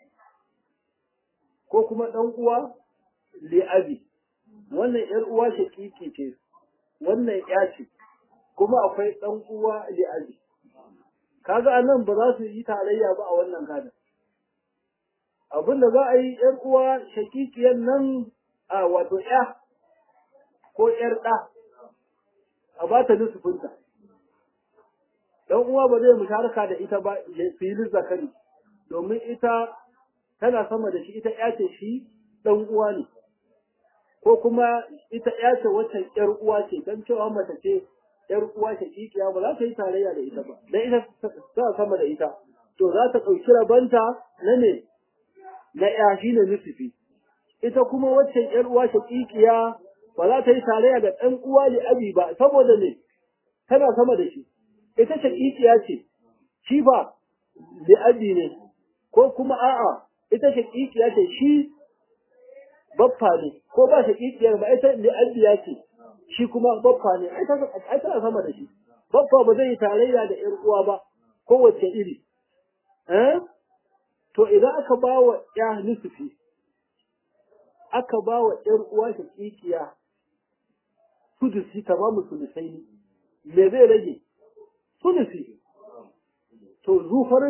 Speaker 1: ko kuma ɗan uwa li'abi wannan ‘yar uwa shaƙiƙi ce, wannan ‘ya ce, kuma akwai ɗan uwa li'abi. Kaga a nan ba za su yi tarayya ba a wannan gadon. Abin da za a yi ‘yar uwa shaƙiƙiyar nan a wato ‘ya ko ‘yar ɗa, a ba ta nusufinta. Ɗan uwa ba zai musharaka da ita ba filin zakari, domin ita tana sama da shi, ita ‘ya ce shi ɗan uwa ne. ko kuma ita ya ce wacce ƴar uwa ce dan cewa mace ce ƴar uwa ce kikiya ba za ta yi tarayya da ita ba dan ita ta sama da ita to za ta ɗauki rabanta na ne na ƴa shi ne nusufi ita kuma wacce ƴar uwa ce kikiya ba za ta yi tarayya da ɗan uwa da abi ba saboda ne tana sama da shi ita ce kikiya ce shi ba da abi ne ko kuma a'a ita ce kikiya ce shi baffa ne ko ba shi kikiyar ba ita da abiya ce shi kuma baffa ne ai tana sama da shi baffa ba zai yi tarayya da ƴar uwa ba kowace iri eh to idan aka ba wa ya nusufi aka ba wa ƴar uwa ta kikiya sudusi tamamu sulusai ne me zai rage sudusi to zufar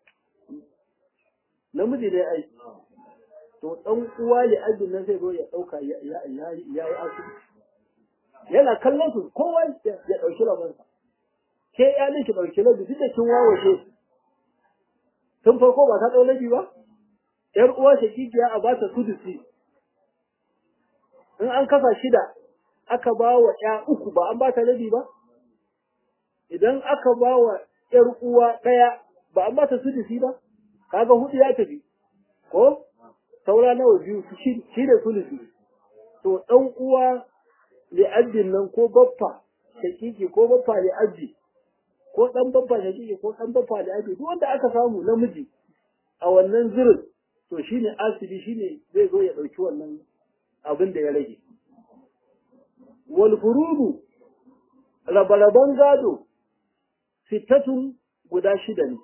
Speaker 1: namiji ne ai to ɗan uwa ya ajin nan zai zo ya ɗauka ya yi asibiti yana kallon su kowa ya ɗauki rabansa ke ya ne ki ɗauki rabi duk da kin wawashe tun farko ba ta ɗau rabi ba ƴar uwa shakikiya a ba ta sudusi in an kasa shida aka ba wa ƴa uku ba an ba ta rabi ba idan aka ba wa ƴar uwa ɗaya ba an ba ta sudusi ba kaga hudu ya tafi ko saura nawa biyu shi da sulusi to ɗan uwa li'addin nan ko baffa shakiki ko baffa li'addi ko ɗan baffa shakiki ko ɗan baffa li'addi duk wanda aka samu namiji a wannan zirin to shine asibi shine zai zo ya ɗauki wannan abin da ya rage wal furudu rabaraban gado fitatun guda shida ne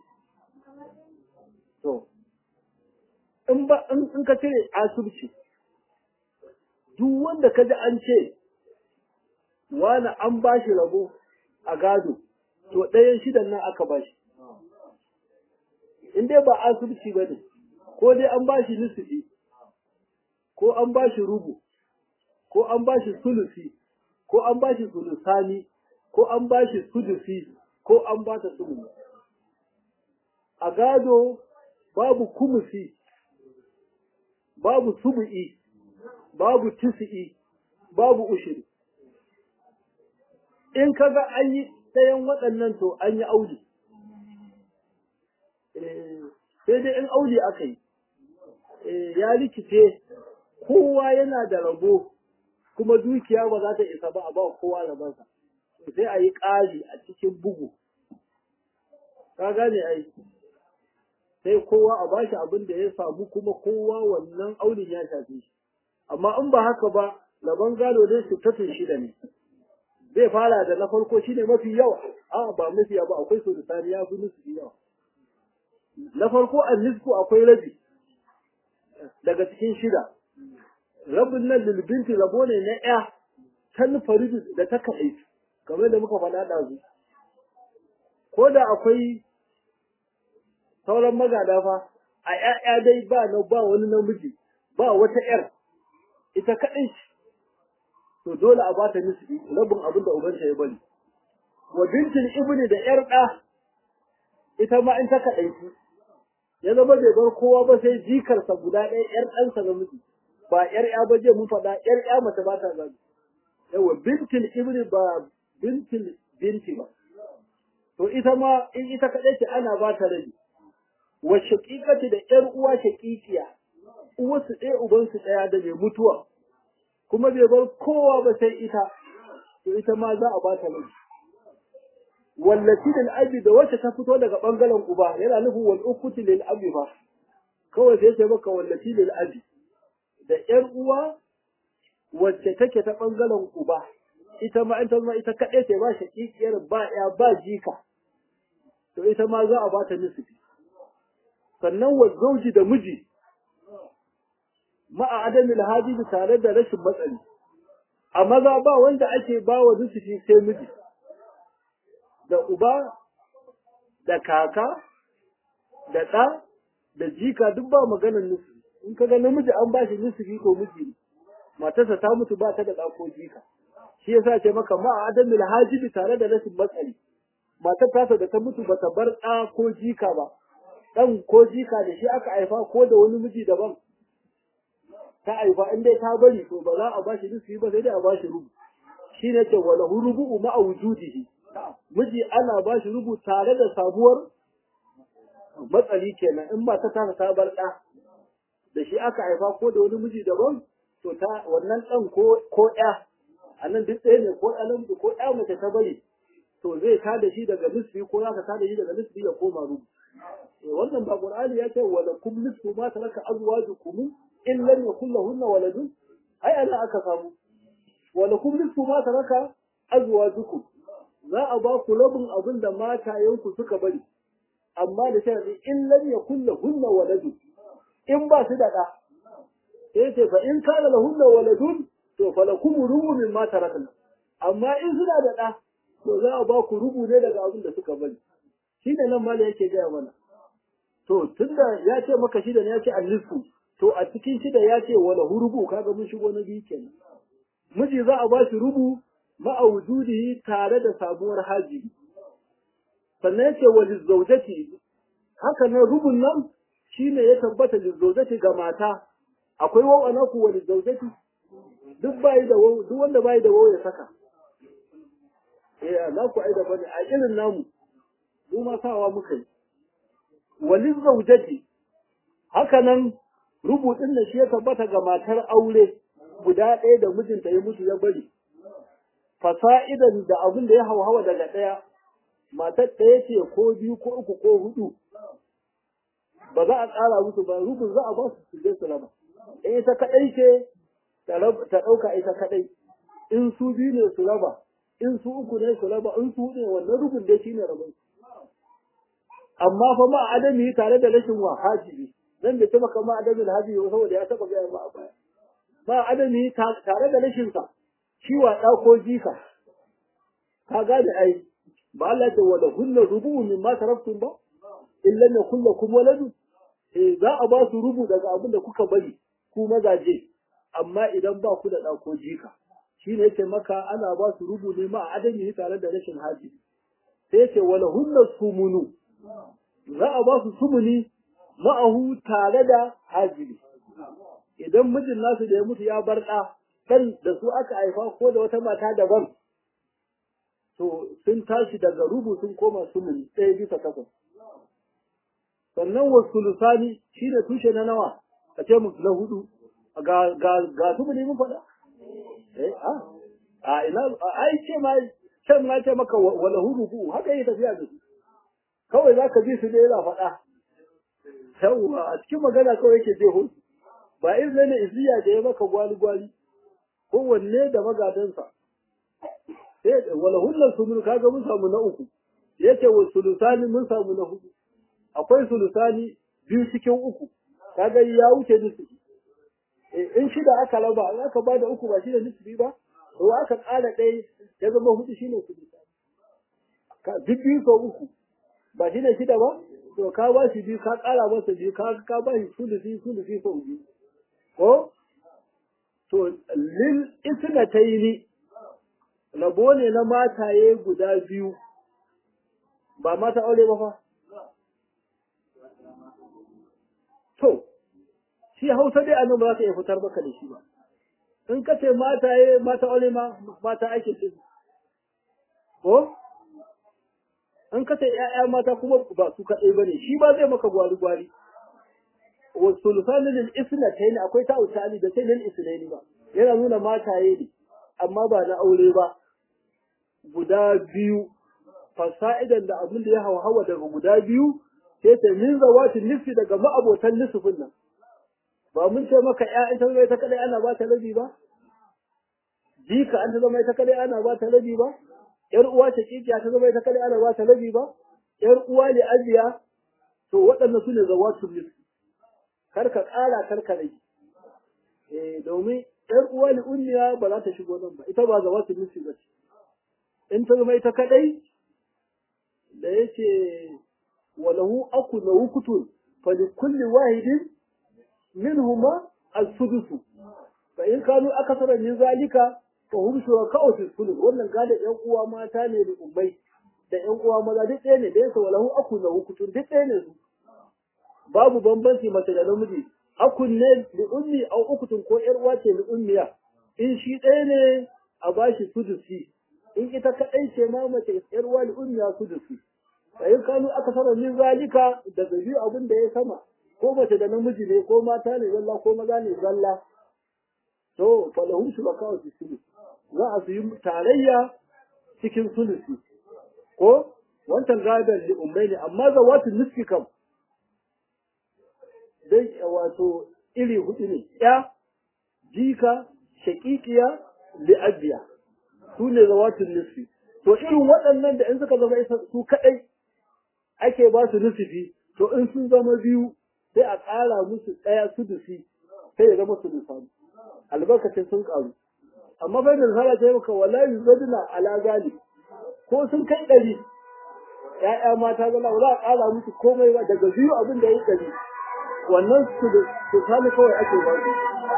Speaker 1: to in ba in ka cire asubci duk wanda ka ji an ce wani an ba shi rabo a gado to ɗayan shidan nan aka ba shi in dai ba asubci ba ne ko dai an ba shi nisufi ko an ba shi rubu ko an ba shi sulusi ko an ba shi sulusani ko an ba shi sudusi ko an ba ta sulusi a gado babu kumusi babu subu'i babu tisi'i babu ushiri in kaga an yi ɗayan waɗannan to an yi auli sai dai in auli aka yi ya rikice kowa yana da rabo kuma dukiya ba za ta isa ba a ba kowa rabansa sai a yi ƙari a cikin bugu ka gane ai sai kowa a bashi abin da ya samu kuma kowa wannan aulin ya shafe shi amma in ba haka ba laban gado dai sittatun shida ne zai fara da na farko shine mafi yawa a ba mafi yawa ba akwai su da ya fi nusu yawa na farko an nisku akwai rabi daga cikin shida rabin nan lilbinti rabo ne na ya ta faridu da ta kaɗai kamar da muka faɗa ɗazu ko da akwai sauran magada fa a ‘ya'ya dai ba na ba wani namiji ba wata ‘yar ita kaɗai ce to dole a ba ta nisbi rabin abin da ubanta ya bari wa bintin ibni da ‘yar ɗa ita ma in ta kaɗai ya zama bai bar kowa ba sai jikarsa guda ɗaya ‘yar ɗansa namiji ba ‘yar ‘ya ba je mun faɗa ‘yar ‘ya mace ba ta zabi yawa bintin ibni ba bintin binti ba to ita ma in ita kaɗai ce ana ba ta rabi wa shaƙiƙati da ‘yar uwa shaƙiƙiya, uwarsu ɗaya ubansu ɗaya da mai mutuwa, kuma bai bar kowa ba sai ita, to ita ma za a ba ta laifi. Wallafi lil abi da wacce ta fito daga ɓangaren uba yana nufin wal ukuti lil abi ba, kawai sai ce maka wallafi lil abi da ‘yar uwa wacce take ta ɓangaren uba, ita ma ita ma ita kaɗai ce ba shaƙiƙiyar ba ya ba jika, to ita ma za a ba ta nisifi. sannan wa zauji da miji ma'a adamin hadisi tare da rashin matsali a maza ba wanda ake ba wa nusufi sai miji da uba da kaka da ɗa da jika duk ba maganar nusufi in ka ga namiji an ba shi nusufi ko miji ne matarsa ta mutu ba ta da ɗa ko jika shi yasa ce maka ma'a adamin hadisi tare da rashin matsali matar tasa da ta mutu ba ta bar ɗa ko jika ba ɗan ko jika da shi aka haifa ko da wani miji daban ta haifa in dai ta bari to ba za a ba shi nufi ba sai dai a ba shi rubu shi ne ce wala rubu'u ma'a wujudihi miji ana ba shi rubu tare da sabuwar matsali kenan in ba ta tana ta bar ɗa da shi aka haifa ko da wani miji daban to ta wannan ɗan ko ko ƴa a nan duk ɗaya ne ko ɗa namiji ko ƴa mace ta bari to zai ta da shi daga nisfi ko za ka ta da shi daga nisfi ya koma rubu wannan ba qur'ani ya ce wala kum nisfu ma taraka azwajukum in lam yakul lahunna waladun ai ana aka samu wala kum nisfu ma taraka azwajukum za a ba ku rabin abin da matayenku suka bari amma da sharadi in lam yakul lahunna waladun in ba su da da sai ce fa in kana lahunna waladun to falakum rubu mimma tarakna amma in suna da da to za a ba ku rubu ne daga abin da suka bari shi ne nan mala yake gaya mana to tunda ya ce maka shida ne ya ce annisu to a cikin shida ya ce wala hurubu kaga mun shigo na biyu kenan miji za a ba shi rubu ma'a wujudihi tare da sabuwar haji sannan yace wa lizawjati haka nan rubun nan shine ya tabbata lizawjati ga mata akwai wawa na ku wa lizawjati duk bai da duk wanda bai da wawa ya saka eh na ku ai da bane a irin namu mu ma sawa muka yi walin zaujati haka nan rubutun da shi ya tabbata ga matar aure guda ɗaya da mijinta ya mutu ya bari fasa'idan da abin da ya hauhawa daga ɗaya matar ɗaya ce ko biyu ko uku ko hudu ba za a ƙara musu ba rukun za a ba su su je su raba in ita kaɗai ce ta ɗauka ita kaɗai in su biyu ne su raba in su uku ne su raba in su hudu ne wannan rukun dai shine rabon amma fa ma adami tare da rashin wa hajibi nan da kuma kama adamin hajibi saboda ya taɓa gaya ma a baya ma adami tare da rashin sa shi wa ɗa ko jika ka gane ai ba Allah ce wa lahunna rubu'u mimma taraktum ba illa ne kullakum waladu eh za a ba su rubu daga abin da kuka bari ku mazaje amma idan ba ku da ɗa ko jika shine yake maka ana ba su rubu ne ma adami tare da rashin haji sai yake wa lahunna sumunu za a ba su sumuni ma'ahu tare da hajibi idan mijin nasu da ya mutu ya bar ɗa kan da su aka haifa ko da wata mata daban to sun tashi daga rubu sun koma sumuni ɗaya bisa takwas sannan wa sulusani shi ne tushe na nawa a ce mu na hudu ga ga ga sumuni mun faɗa eh a a ina ai ce ma can na ce maka wala hudu ku haka yi tafiya da su kawai za ka bi su ne yana faɗa yawwa a cikin magana kawai yake je hudu ba irin ne izziya da ya maka gwali-gwali kowanne da magadansa sai wala hullar sunu kaga mun samu na uku yace wa sulusani mun samu na hudu akwai sulusani biyu cikin uku kaga ya wuce nisfi in shida aka raba in aka bada uku ba shine nisfi ba to aka ƙara ɗaya ya zama hudu shine sulusani ka duk biyu ko uku ba shine shida ba to ka ba shi biyu ka ƙara masa biyu ka ka ba shi sulusi sulusi sau biyu ko to lil isnataini rabo ne na mataye guda biyu ba mata aure ba fa to shi hausa dai annan ba za ka iya fitar maka da shi ba in ka ce mataye mata aure ma mata ake ce ko in ka ce ‘ya'ya mata kuma ba su kaɗai ba ne shi ba zai maka gwari-gwari wasu lusanin isna ta yi akwai ta utali da sai lil isnaini ba yana nuna mataye ne amma ba na aure ba guda biyu fasa'idan da abin da ya hawa hawa daga guda biyu sai ta min zawati nisfi daga ma'abotan nisfin nan ba mun ce maka ƴaƴan ta zama ta kadai ana ba ta rabi ba jika an ta zama ta kadai ana ba ta rabi ba ƴar uwa ta kikiya ta zama ta kadai ana ba ta rabi ba ƴar uwa ne ajiya to waɗannan su ne zawatul nisfi kar ka ƙara kar ka rage eh domin ƴar uwa ne ummiya ba za ta shigo nan ba ita ba zawatul nisfi ba ce in ta zama ita kadai da yake walahu aku na wukutun fali kulli wahidin minhuma al-sudus fa in kanu akasara min zalika fa hum shuraka'u fi sulus wannan gada yan uwa mata ne da umbai da yan uwa maza duk ɗaya ne da yasa walahu aku na wukutun duk ɗaya ne su babu bambanci mace da namiji akun ne li ummi au ukutun ko yar uwa ce li ummiya in shi ɗaya ne a bashi sudusi in ita kaɗai ce ma mace yar wali ummiya su da su in kanu aka saba min zalika daga biyu abin da ya sama ko mace da namiji ne ko mata ne zalla ko maza ne zalla to falahum shuraka wa sulu za a su yi tarayya cikin sulusi ko wancan gadon li ummai ne amma zawatu nisfi kam dai wato iri hudu ne ya jika shakikiya li abiya su ne zawatun nisfi to irin waɗannan da in suka zama isa su kaɗai ake ba su nusufi to in sun zama biyu sai a ƙara musu ɗaya sudusi sai ya zama sudusani albarkacin sun ƙaru amma bai da zara ta yi maka wallahi zaduna ala gali ko sun kai ɗari ‘ya'ya mata zama ba za a ƙara musu komai ba daga biyu abin da ya yi ɗari wannan sudusani kawai ake ba su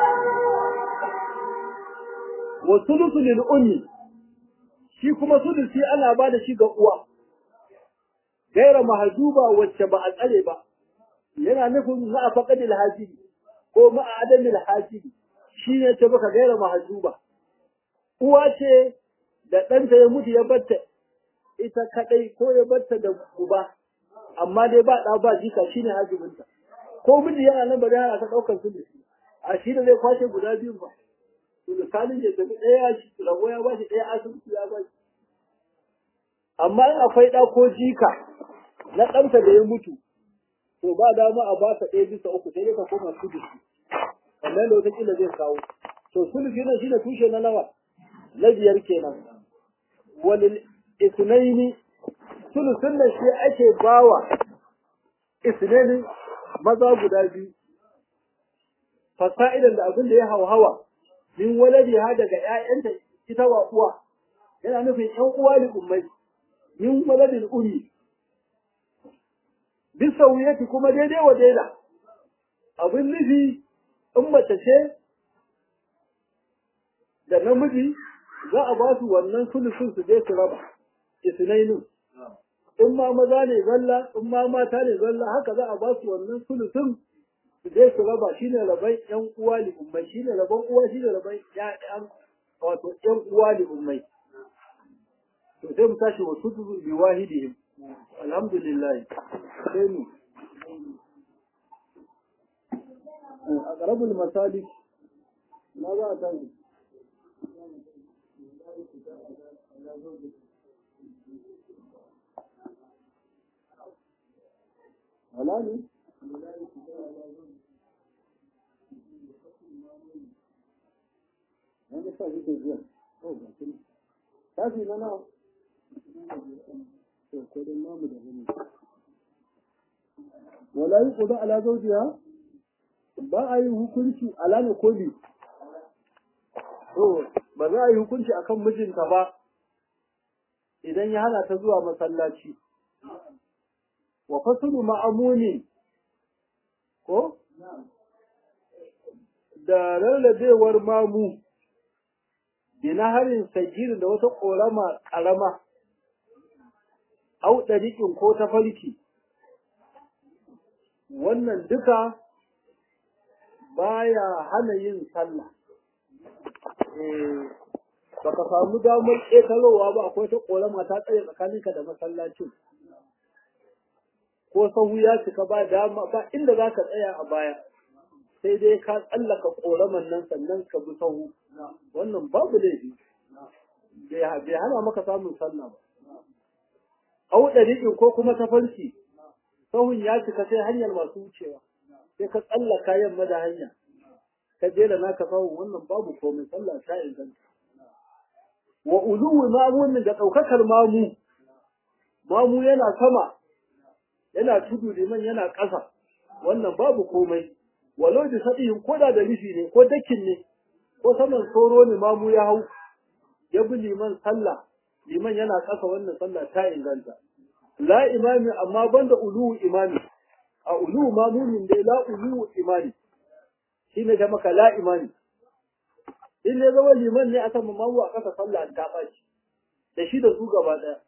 Speaker 1: wa sulusu lil ummi shi kuma sulusi ana ba da shi ga uwa gaira mahajuba wacce ba a tsare ba yana nufin ma a faƙadil hajibi ko ma a adamil hajibi shi ne ce baka gaira mahajuba uwa ce da ɗanta ya mutu ya batta ita kaɗai ko ya batta da uba amma dai ba ɗa ba jika shi ne hajibinta ko miji yana nan ba zai hana ta ɗaukar sulusi a shi da zai kwashe guda biyu ba misalin ya tafi ɗaya rago ya bashi ɗaya asibiti ya bashi amma in akwai ɗa ko jika na ɗansa da ya mutu to ba dama a ba ka ɗaya bisa uku sai dai ka koma sulusi kamar da wataƙila zai kawo to sulusi nan shine tushe na nawa na biyar kenan walil isnaini sulusun nan shi ake bawa isnaini maza guda biyu fasa'idan da abin da ya hauhawa min waladi ha daga ƴaƴanta ita wa uwa yana nufin ƴan uwa ne ummai min waladin ummi bisa wuyati kuma daidai wa daida abin nufi in mace ce da namiji za a ba su wannan sulusun su je su raba isnainu in ma maza ne zalla in ma mata ne zalla haka za a ba su wannan sulusun su je su raba shine raban yan uwa li ummai shine raban uwa shine raban ƴaƴan wato yan uwa li ummai to sai mu tashi wa sudu bi wahidihim alhamdulillah sai mu aqrabul masalik na za a tashi wala ne wanda sa shi ke biya oh ba shi tafi na nawa to ko dan namu da gani wala yi kudu ala zaujiya ba a yi hukunci ala ne ko bi to ba za a yi hukunci akan mijinta ba idan ya hana ta zuwa masallaci wa fasulu ma'amuni ko da rarrabewar mamu bina harin sagirin da wata ƙorama ƙarama au ɗariƙin ko ta farki wannan duka baya hana yin sallah ba ka samu damar ƙetarowa ba akwai ta ƙorama ta tsaye tsakaninka da masallacin ko sahu ya cika ba dama ba inda za ka tsaya a baya sai dai ka tsallaka ƙoraman nan sannan ka bi sahu wannan babu laifi bai hana maka samun sallah ba au ɗariƙin ko kuma tafarki sahun ya cika sai hanyar masu wucewa sai ka tsallaka yamma da hanya ka jera naka sahun wannan babu komai sallah ta inganta wa uluwi mamunin da ɗaukakar mamu mamu yana sama yana tudu liman yana ƙasa wannan babu komai walau da sabihin ko da da rufi ne ko dakin ne ko saman soro ne mamu ya hau ya bi liman sallah liman yana ƙasa wannan sallah ta inganta la imami amma banda ulu imami a ulu mamumin dai la ulu imami shine da maka la imami in ne zama liman ne aka mamu a ƙasa sallah ta ɓaci da shi da su gaba ɗaya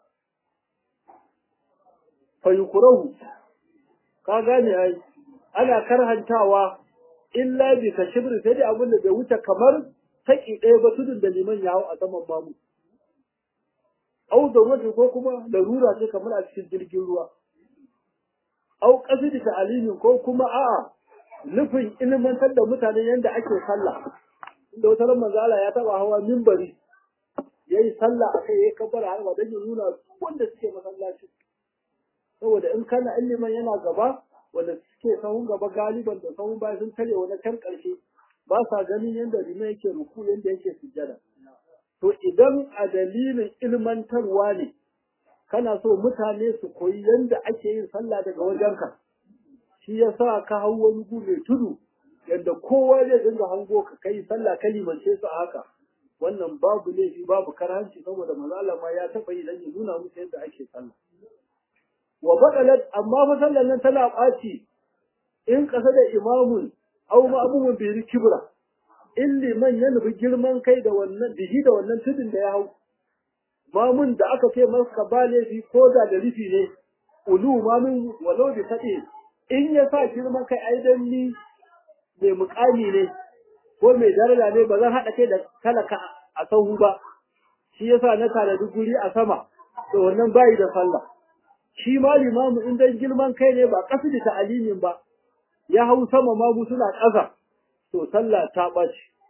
Speaker 1: fayukurahu ka gane ai ana karhantawa illa bi ka shibri sai dai abin da bai wuce kamar taki ɗaya ba tudun da liman ya hau a saman mamu au da wata ko kuma larura ce kamar a cikin jirgin ruwa au kasidi ta alimin ko kuma a'a nufin ilmantar da mutane yadda ake sallah inda wata ran manzala ya taba hawa mimbari yayi sallah akai yayi kabbara har wa dan ya nuna wanda suke masallaci saboda in kana ilimin yana gaba wanda suke sahun gaba galiban da sahun baya sun tare wani can ƙarshe ba sa ganin yadda rima yake ruku yadda yake sujjada to idan a dalilin ilmantarwa ne kana so mutane su koyi yadda ake yin sallah daga wajenka shi ya sa ka hau wani gu mai tudu yadda kowa zai dinga hango ka kai sallah ka limance su a haka wannan babu laifi babu karhanci saboda manzo ma ya taɓa yi dan ya nuna musu yadda ake sallah wa badalat amma fa sallan nan tana ɓaci in ƙasa da imamun au ma'mumun bi kibra in liman ya nufi girman kai da wannan bihi da wannan tudun da ya hau mamun da aka ce masa ba laifi ko da da rufi ne ulu mamun walau bi faɗi in ya sa girman kai ai dan ni mai muƙami ne ko mai daraja ne ba zan haɗa kai da talaka a sahu ba shi yasa na tanadi guri a sama to wannan bayi da sallah shi ma limamu in dan girman kai ne ba kasu da ta'alimin ba ya hau sama ma mu suna ƙasa to sallah ta ɓaci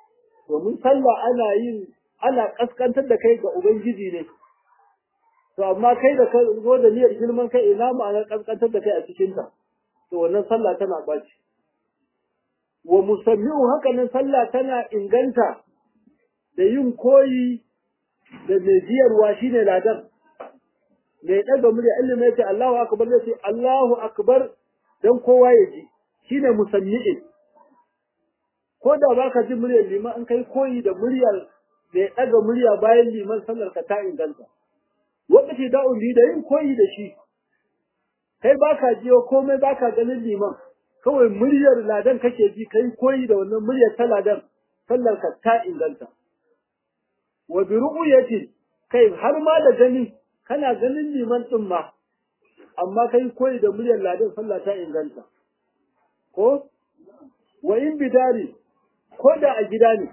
Speaker 1: domin sallah ana yin ana kaskantar da kai ga ubangiji ne to amma kai da ka zo da niyyar girman kai ina ma'anar kaskantar da kai a cikin ta to wannan sallah tana baci wa musammi'u haka nan sallah tana inganta da yin koyi da mai jiyarwa shine ladan mai ɗaga murya ilimi ya ce Allahu akbar zai ce Allahu akbar dan kowa ya ji shine musammi'in ko da baka ji muryar liman in kai koyi da muryar mai ɗaga murya bayan liman sallar ka ta inganta lokaci da umbi da yin koyi da shi kai baka jiyo komai baka ganin liman kawai muryar ladan kake ji kai koyi da wannan muryar ta ladan sallar ka ta inganta wa bi ru'yati kai har ma da gani kana ganin liman din ma amma kai koyi da muryar ladan sallah ta inganta ko wa in bidari ko da a gida ne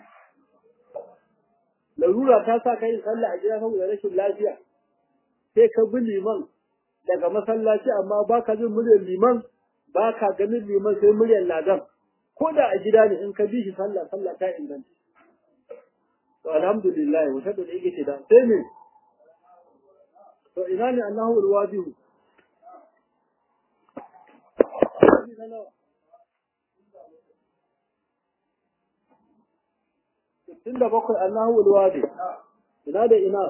Speaker 1: larura ta sa kai sallah a gida saboda rashin lafiya sai ka bi liman daga masallaci amma baka jin muryar liman baka ganin liman sai muryar ladan ko da a gida ne in ka bi shi sallah sallah ta inganta to alhamdulillah wata da yake ce da sai me to ina ne Allahu alwadihu sittin da bakwai Allahu alwadi ina da ina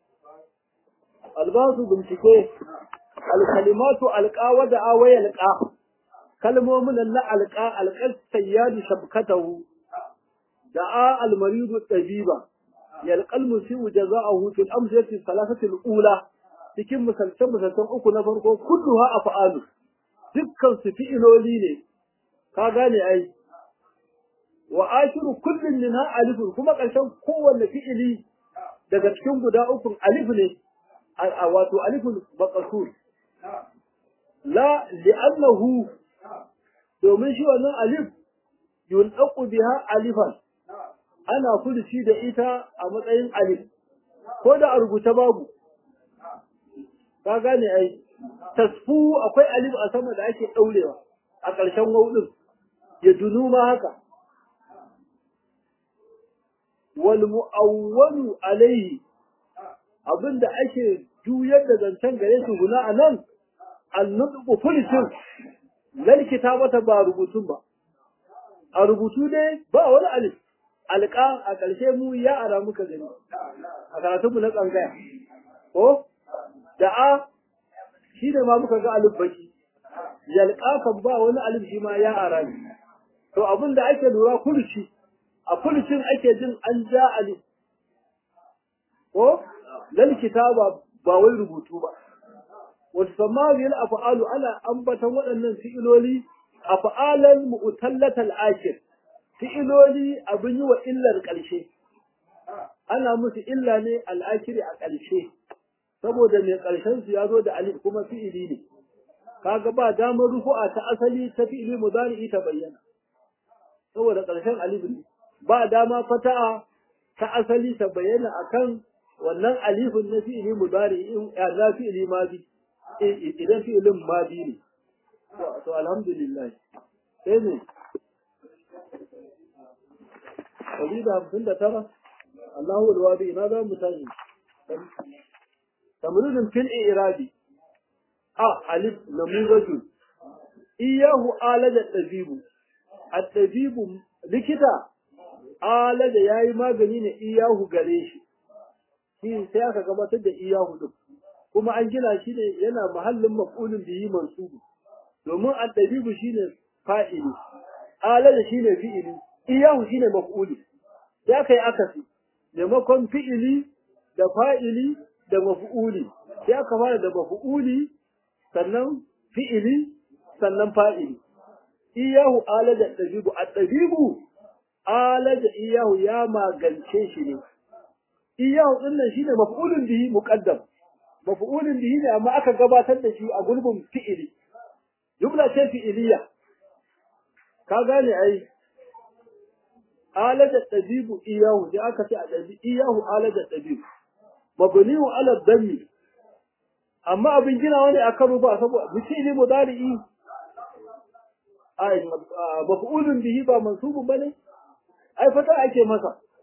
Speaker 1: albasu bincike alkalimatu alqa da awaya alqa kalmomin nan na alqa alqas sayyadu shabkatahu da'a almaridu tabiba yalqal musiu jaza'ahu fil amsati thalathati alula cikin misaltan misaltan uku na farko kulluha af'alu dukkan su fi'iloli ne ka gane ai wa ashiru kullin minha alifun kuma ƙarshen kowanne fi'ili daga cikin guda uku alif ne wato alifun maqsur la li'annahu domin shi wannan alif yulqu biha alifan ana furuci da ita a matsayin alif ko da a rubuta babu ka gane ai tasfu akwai alif a sama da ake daurewa a ƙarshen wawdin ya dunu ma haka wal mu'awwalu alaihi abinda ake juyar da zancen gare su guna a nan annutsu fulitin lal kitabata ba rubutun ba a rubutu dai ba wani alif alƙa a ƙarshe mu ya ara muka gani a karatunmu na tsangaya ko da a shi ne ma muka ga alif baki yalƙa kan ba wani alif shi ma ya ara ne to abin da ake lura furuci a furucin ake jin an ja alif ko lal kitaba ba wai rubutu ba wasu samariyar afa'alu ana ambatan waɗannan fi'iloli afa'alan mu'tallatal akir fi'iloli abin yi wa illar ƙarshe ana musu illa ne al'akiri a ƙarshe saboda mai ƙarshen su ya zo da alif kuma fi'ili ne kaga ba damar rufu'a ta asali ta fi'ili mudari ta bayyana saboda ƙarshen alif ne ba dama fata'a ta asali ta bayyana akan wannan alifin na fi'ili mudari in na fi'ili madi idan fi'ilin madi ne to alhamdulillah sai ne ɗari da hamsin da tara Allahu alwadi ina za mu tashi tamridin fil irabi a alif namuzatu iyahu alaja tabibu at-tabibu likita alaja yayi magani ne iyahu gare shi shi sai aka gabatar da iyahu din kuma an gina shi ne yana mahallin maf'ulin bihi mansubu domin at-tabibu shine fa'ili alaja shine fi'ili iyahu shine maf'uli sai aka yi akasi maimakon fi'ili da fa'ili da maf'uli sai aka fara da maf'uli sannan fi'ili sannan fa'ili iyahu alaja dabibu at-dabibu alaja iyahu ya magance shi ne iyahu din nan shine maf'ulun bihi muqaddam maf'ulun bihi ne amma aka gabatar da shi a gurbin fi'ili jumla ce fi'iliya ka gane ai alaja dabibu iyahu sai aka ce a dabi iyahu alaja dabibu mabniu ala dhammi amma abin ginawa ne akan ruba saboda misali mudari'i ai maf'ulun bihi ba mansubun bane ai fata ake masa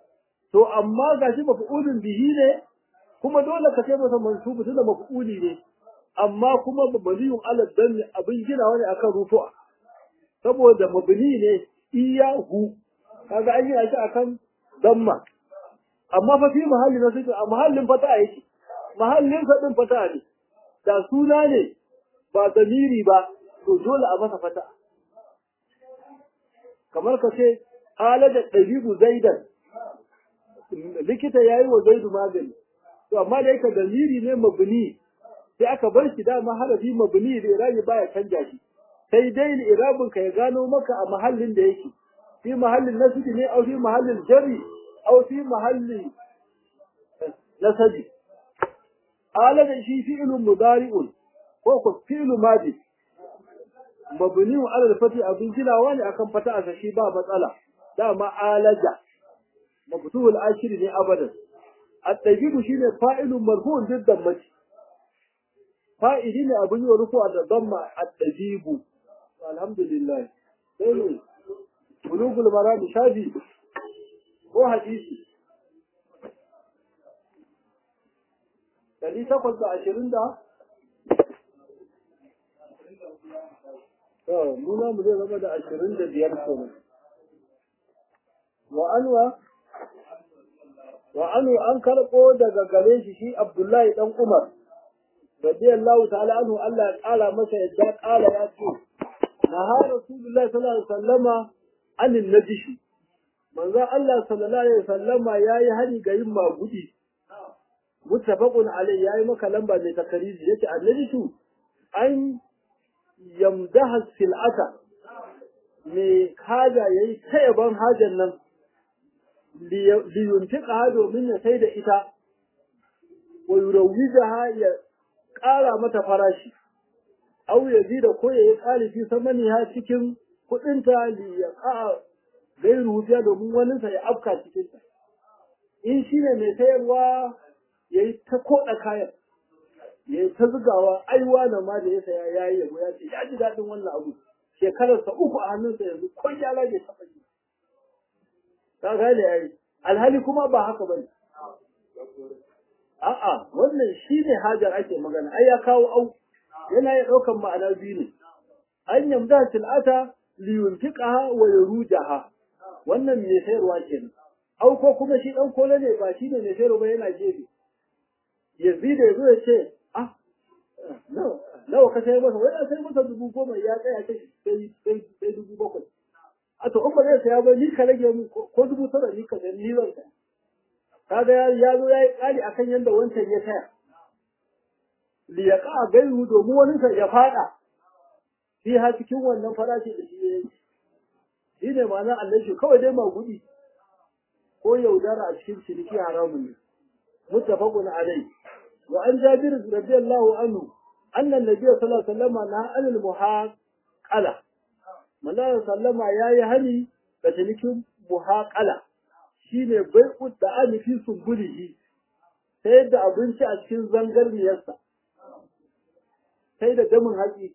Speaker 1: to amma gashi maf'ulun bihi ne kuma dole ka kai masa mansubu tunda maf'uli ne amma kuma mabaliyun ala danni abin ginawa ne akan rufu'a saboda mabni ne iyahu kaga an yi shi akan damma amma fa fi mahalli na suke a mahallin fata yake mahallin fadin fata ne da suna ne ba zamiri ba to dole a masa fata kamar ka ce halaja dabibu zaidan likita yayi wa zaidu magani to amma da yake zamiri ne mabni sai aka bar shi dama harafi mabni da irabi baya canja shi sai dai irabin ka ya gano maka a mahallin da yake fi mahallin nasbi ne au fi mahallin jari au fi mahalli nasabi ala da shi fi'lun mudari'un ko ko fi'lu madi mabniun ala al-fati abin jilawa ne akan fata a shi ba matsala dama alaja mabtuul ashir ne abadan at-tajidu shine fa'ilun marfu'un jiddan mace fa'ili ne abin yi wa rufuwa da damma at-tajibu alhamdulillah sai ne bulugul marami shafi ko hadisi dari takwas da ashirin da muna mu zai zama da ashirin da biyar kenan wa anwa wa anu an karɓo daga gare shi shi abdullahi dan umar radiyallahu ta'ala anhu Allah ya ƙara masa yadda ƙala ya ce naha rasulullahi sallallahu alaihi wasallama anin najishi manzo Allah sallallahu alaihi wasallama yayi hari ga yin magudi muttafaqun alai yayi maka lamba mai takariji yace annajishu an yamdaha sil'ata me haja yayi tayaban hajan nan liyuntiqa domin ya sai da ita wa yurawwijaha ya ƙara mata farashi au ya zida ko ya yi ƙalifi samani ha cikin kuɗinta li ya ƙa'a gairu wufiya domin waninsa ya afka cikinta in shi ne mai sayarwa ya yi ta koɗa kayan ya yi ta zugawa aiwa na ma da ya saya ya yi yabo ya ce ya ji daɗin wannan abu shekararsa uku a hannunsa yanzu ko gyara bai taɓa yi ka gane ya yi alhali kuma ba haka ba ne a'a wannan shi ne hajar ake magana ai ya kawo au yana ya ɗaukan ma'ana biyu ne an yamda sil'ata liyuntiqaha wa yarujaha wannan mai sayarwa kenan au ko kuma shi dan kole ne ba shi ne mai sayarwa ba yana gefe yazida yazo ya ce ah nawa nawa ka sayar masa wai an sayar masa dubu goma ya tsaya kai sai sai sai dubu bakwai a to in ba zai saya ba ni ka rage mu ko dubu tara ni ka sayar ni zan saya kaga ya zo ya yi ƙari akan yadda wancan ya taya li ya ka gairu domin wani sa ya fada shi ha cikin wannan farashi da shi ya yi shi ne ma'ana Allah shi kawai dai magudi ko yaudara a cikin ciniki haramun ne muttafaqun alai wa an jabir radiyallahu anhu anna an-nabiy sallallahu alaihi wasallam na anil muhaqala manzo sallama yayi hani da cinikin muhaqala shine bai'u da anifi sumbulihi sai da abinci a cikin zangarniyarsa sai da damin haƙi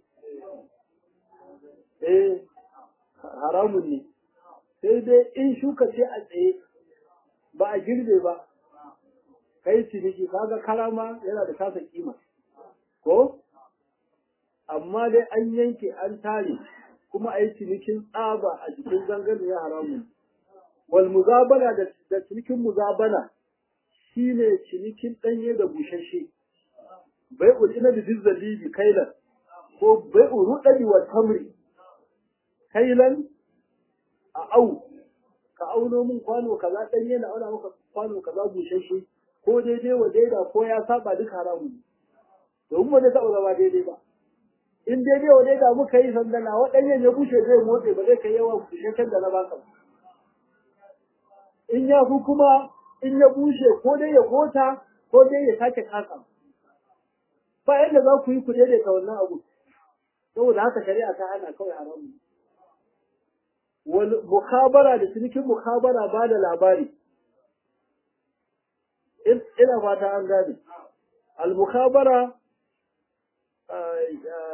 Speaker 1: eh haramun ne sai dai in shuka ce a tsaye ba a girbe ba kai ciniki kaga karama yana da kasa kima ko amma dai an yanke an tare kuma a yi cinikin tsaba a jikin zangarniyar haramun wal muzabana da cinikin muzabana shine cinikin danye da bushashe bai'ul inabi bil zalibi kailan ko bai'u rudani wa tamri kailan a au ka auno min kwano kaza danye na auna maka kwano kaza bushashe ko daidai wa daida ko ya saba duk haramun domin ba zai taɓa zama daidai ba in daidai wa daida muka yi sandana waɗannan ya bushe zai motsa ba zai kai yawa bushashen da na baka ba in ya fi kuma in ya bushe ko dai ya gota ko dai ya sake kasa ba yadda za ku yi ku daidaita wannan abu saboda haka shari'a ta hana kawai haramu wal mukhabara da cinikin mukhabara ba da labari ina fata an gane al mukhabara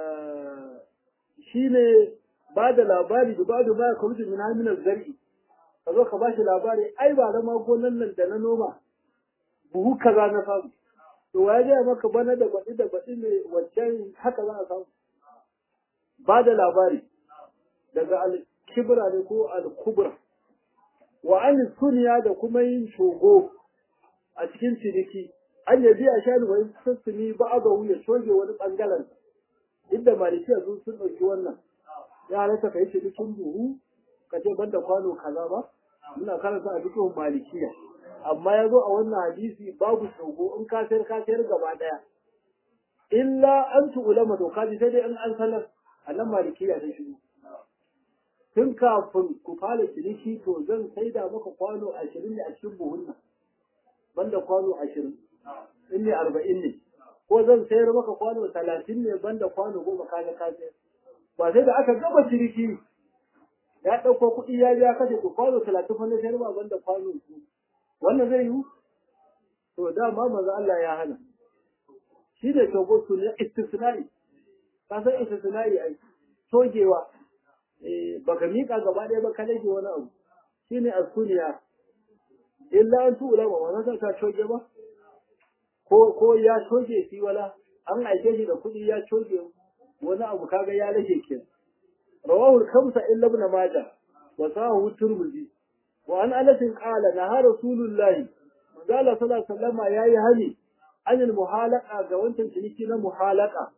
Speaker 1: shine ba da labari da ba da ma ya kawo min haminar zari'i ka zo ka ba shi labari ai ba da gonan nan da na noma buhu kaza na samu to waye gaya maka bana da baɗi da baɗi ne wancan haka za a samu ba da labari daga al-kibra ne ko al-kubra wa an sunya da kuma yin shogo a cikin ciniki an yabi a shani wani sassumi ba a ga ya shoge wani bangaren inda malikiya sun sun ɗauki wannan ya halatta ka yi cinikin buhu ka ce banda kwano kaza ba muna karanta a cikin malikiya amma ya zo a wannan hadisi babu shogo in ka sayar ka sayar gaba daya illa an tu ulama to kaji sai dai in an sanar a nan malikiya ta shigo tun kafin ku fara ciniki to zan saida maka kwano ashirin ne a cikin buhun nan banda kwano ashirin in ne arba'in ne ko zan sayar maka kwano talatin ne banda kwano goma kaga ka sayar ba sai da aka gama ciniki ya ɗauko kuɗi ya biya kashe ku kwano talatin fa na sayar ma banda kwano su wannan zai yiwu to dama manzo Allah ya hana shi ne togo su ne istisnai ka san istisnai ai togewa eh baka mika gaba ɗaya ba ka rage wani abu shine asuniya illa an tu ulama wannan ka toge ba ko ko ya toge shi wala an aike shi da kuɗi ya toge wani abu kaga ya rage ke rawahu khamsa illa ibn majah wa sahu turmudi wa an anas qala naha rasulullahi manzala sallallahu alaihi wasallam yayi hani anil muhalaqa ga wancan ciniki na muhalaqa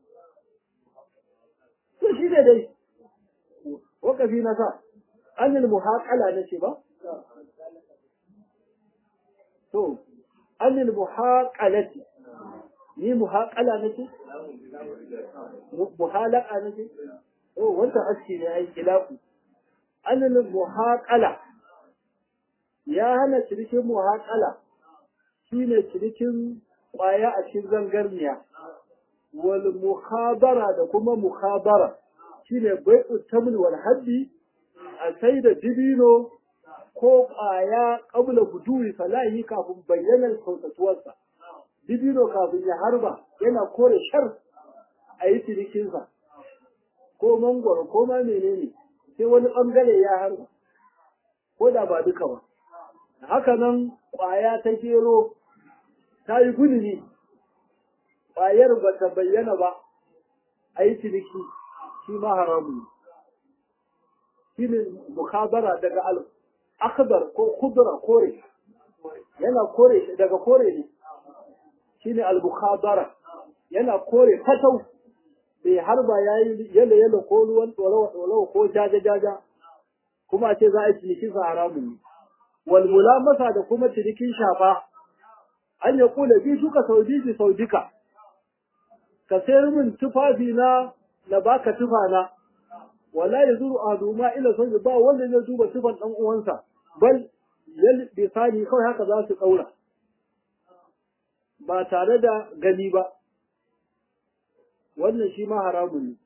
Speaker 1: to shi ne dai wakafi na sa anil muhaqala nace ba to anil muhaqalati ni muhaqala nace muhalaqa nace to wannan aski ne ai kilafu anil muhaqala ya hana cinikin muhaqala shine cinikin kwaya a cikin zangarniya wal mukhabara da kuma mukhabara shine bai'u taml wal haddi a sai da dibino ko kwaya qabla buduri salahi kafin bayyanar sautatuwarsa dibino kafin ya harba yana kore shar a yi cinikinsa ko mangwaro ko ma menene sai wani bangare ya harba ko da ba duka ba haka nan kwaya ta gero ta yi guduni ƙwayar ba ta bayyana ba a yi ciniki shi ma haramun shi ne mukabara daga al akhdar ko kudura kore yana kore daga kore ne shi ne al mukabara yana kore fatau bai harba ya yi yalo yalo ko ruwan ɗorawa ɗorawa ko jaja jaja kuma a ce za a yi ciniki sa haramun ne wal mulamasa da kuma cinikin shafa an ya kula bi shuka sau bi sau duka ka sayar min tufafi na na baka tufa na wala yazuru ahaduma ila sun ba wanda zai duba tufan dan uwansa bal yal bisani kawai haka za su daura ba tare da gani ba wannan shi ma haramun ne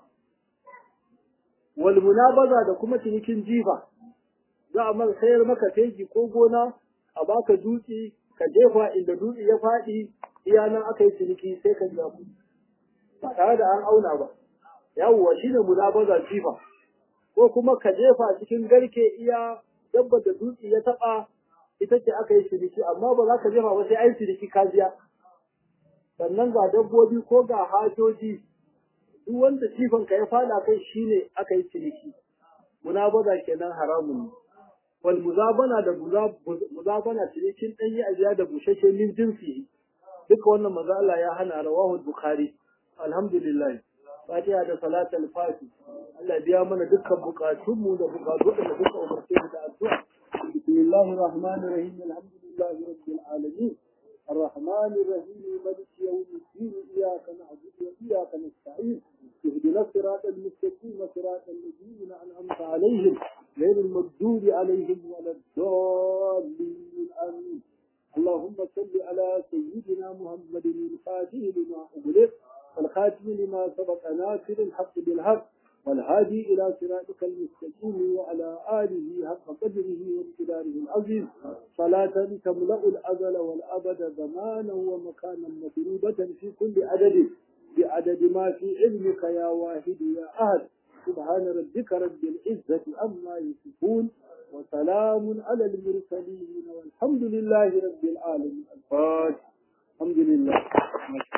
Speaker 1: wal munabaza da kuma cinikin jifa za a man sayar maka teji ko gona a baka dutse ka jefa inda dutse ya faɗi iya nan aka yi ciniki sai ka biya kuɗi ba tare da an auna ba yawwa shine munabaza jifa ko kuma ka jefa cikin garke iya dabba da dutse ya taba ita ce aka yi ciniki amma ba za ka jefa ba sai an ciniki ka biya sannan ga dabbobi ko ga hajoji duk wanda jifan ka ya fada kai shine aka yi ciniki munabaza kenan haramun ne wal muzabana da muzabana cinikin danyi a biya da bushashe min jinsi duka wannan manzo Allah ya hana rawahu bukhari alhamdulillah fatiha da salatul fati Allah biya mana dukkan bukatunmu da bukatu da duka umarce mu da addu'a bismillahir rahmanir rahim alhamdulillahi rabbil alamin الرحمن الرحيم مالك يوم الدين إياك نعبد وإياك نستعين اهدنا الصراط المستقيم صراط الذين أنعمت عليهم غير المغضوب عليهم ولا الضالين آمين اللهم صل على سيدنا محمد الفاتح لما أغلق والخاتم لما سبق ناصر الحق بالحق والهادي إلى صراطك المستقيم وعلى آله حق قدره وامتداره العظيم صلاة تملأ الأزل والأبد زمانا ومكانا مطلوبة في كل عدد بعدد ما في علمك يا واحد يا أهل سبحان ربك رب العزة عما يصفون وسلام على المرسلين والحمد لله رب العالمين الفاتح الحمد لله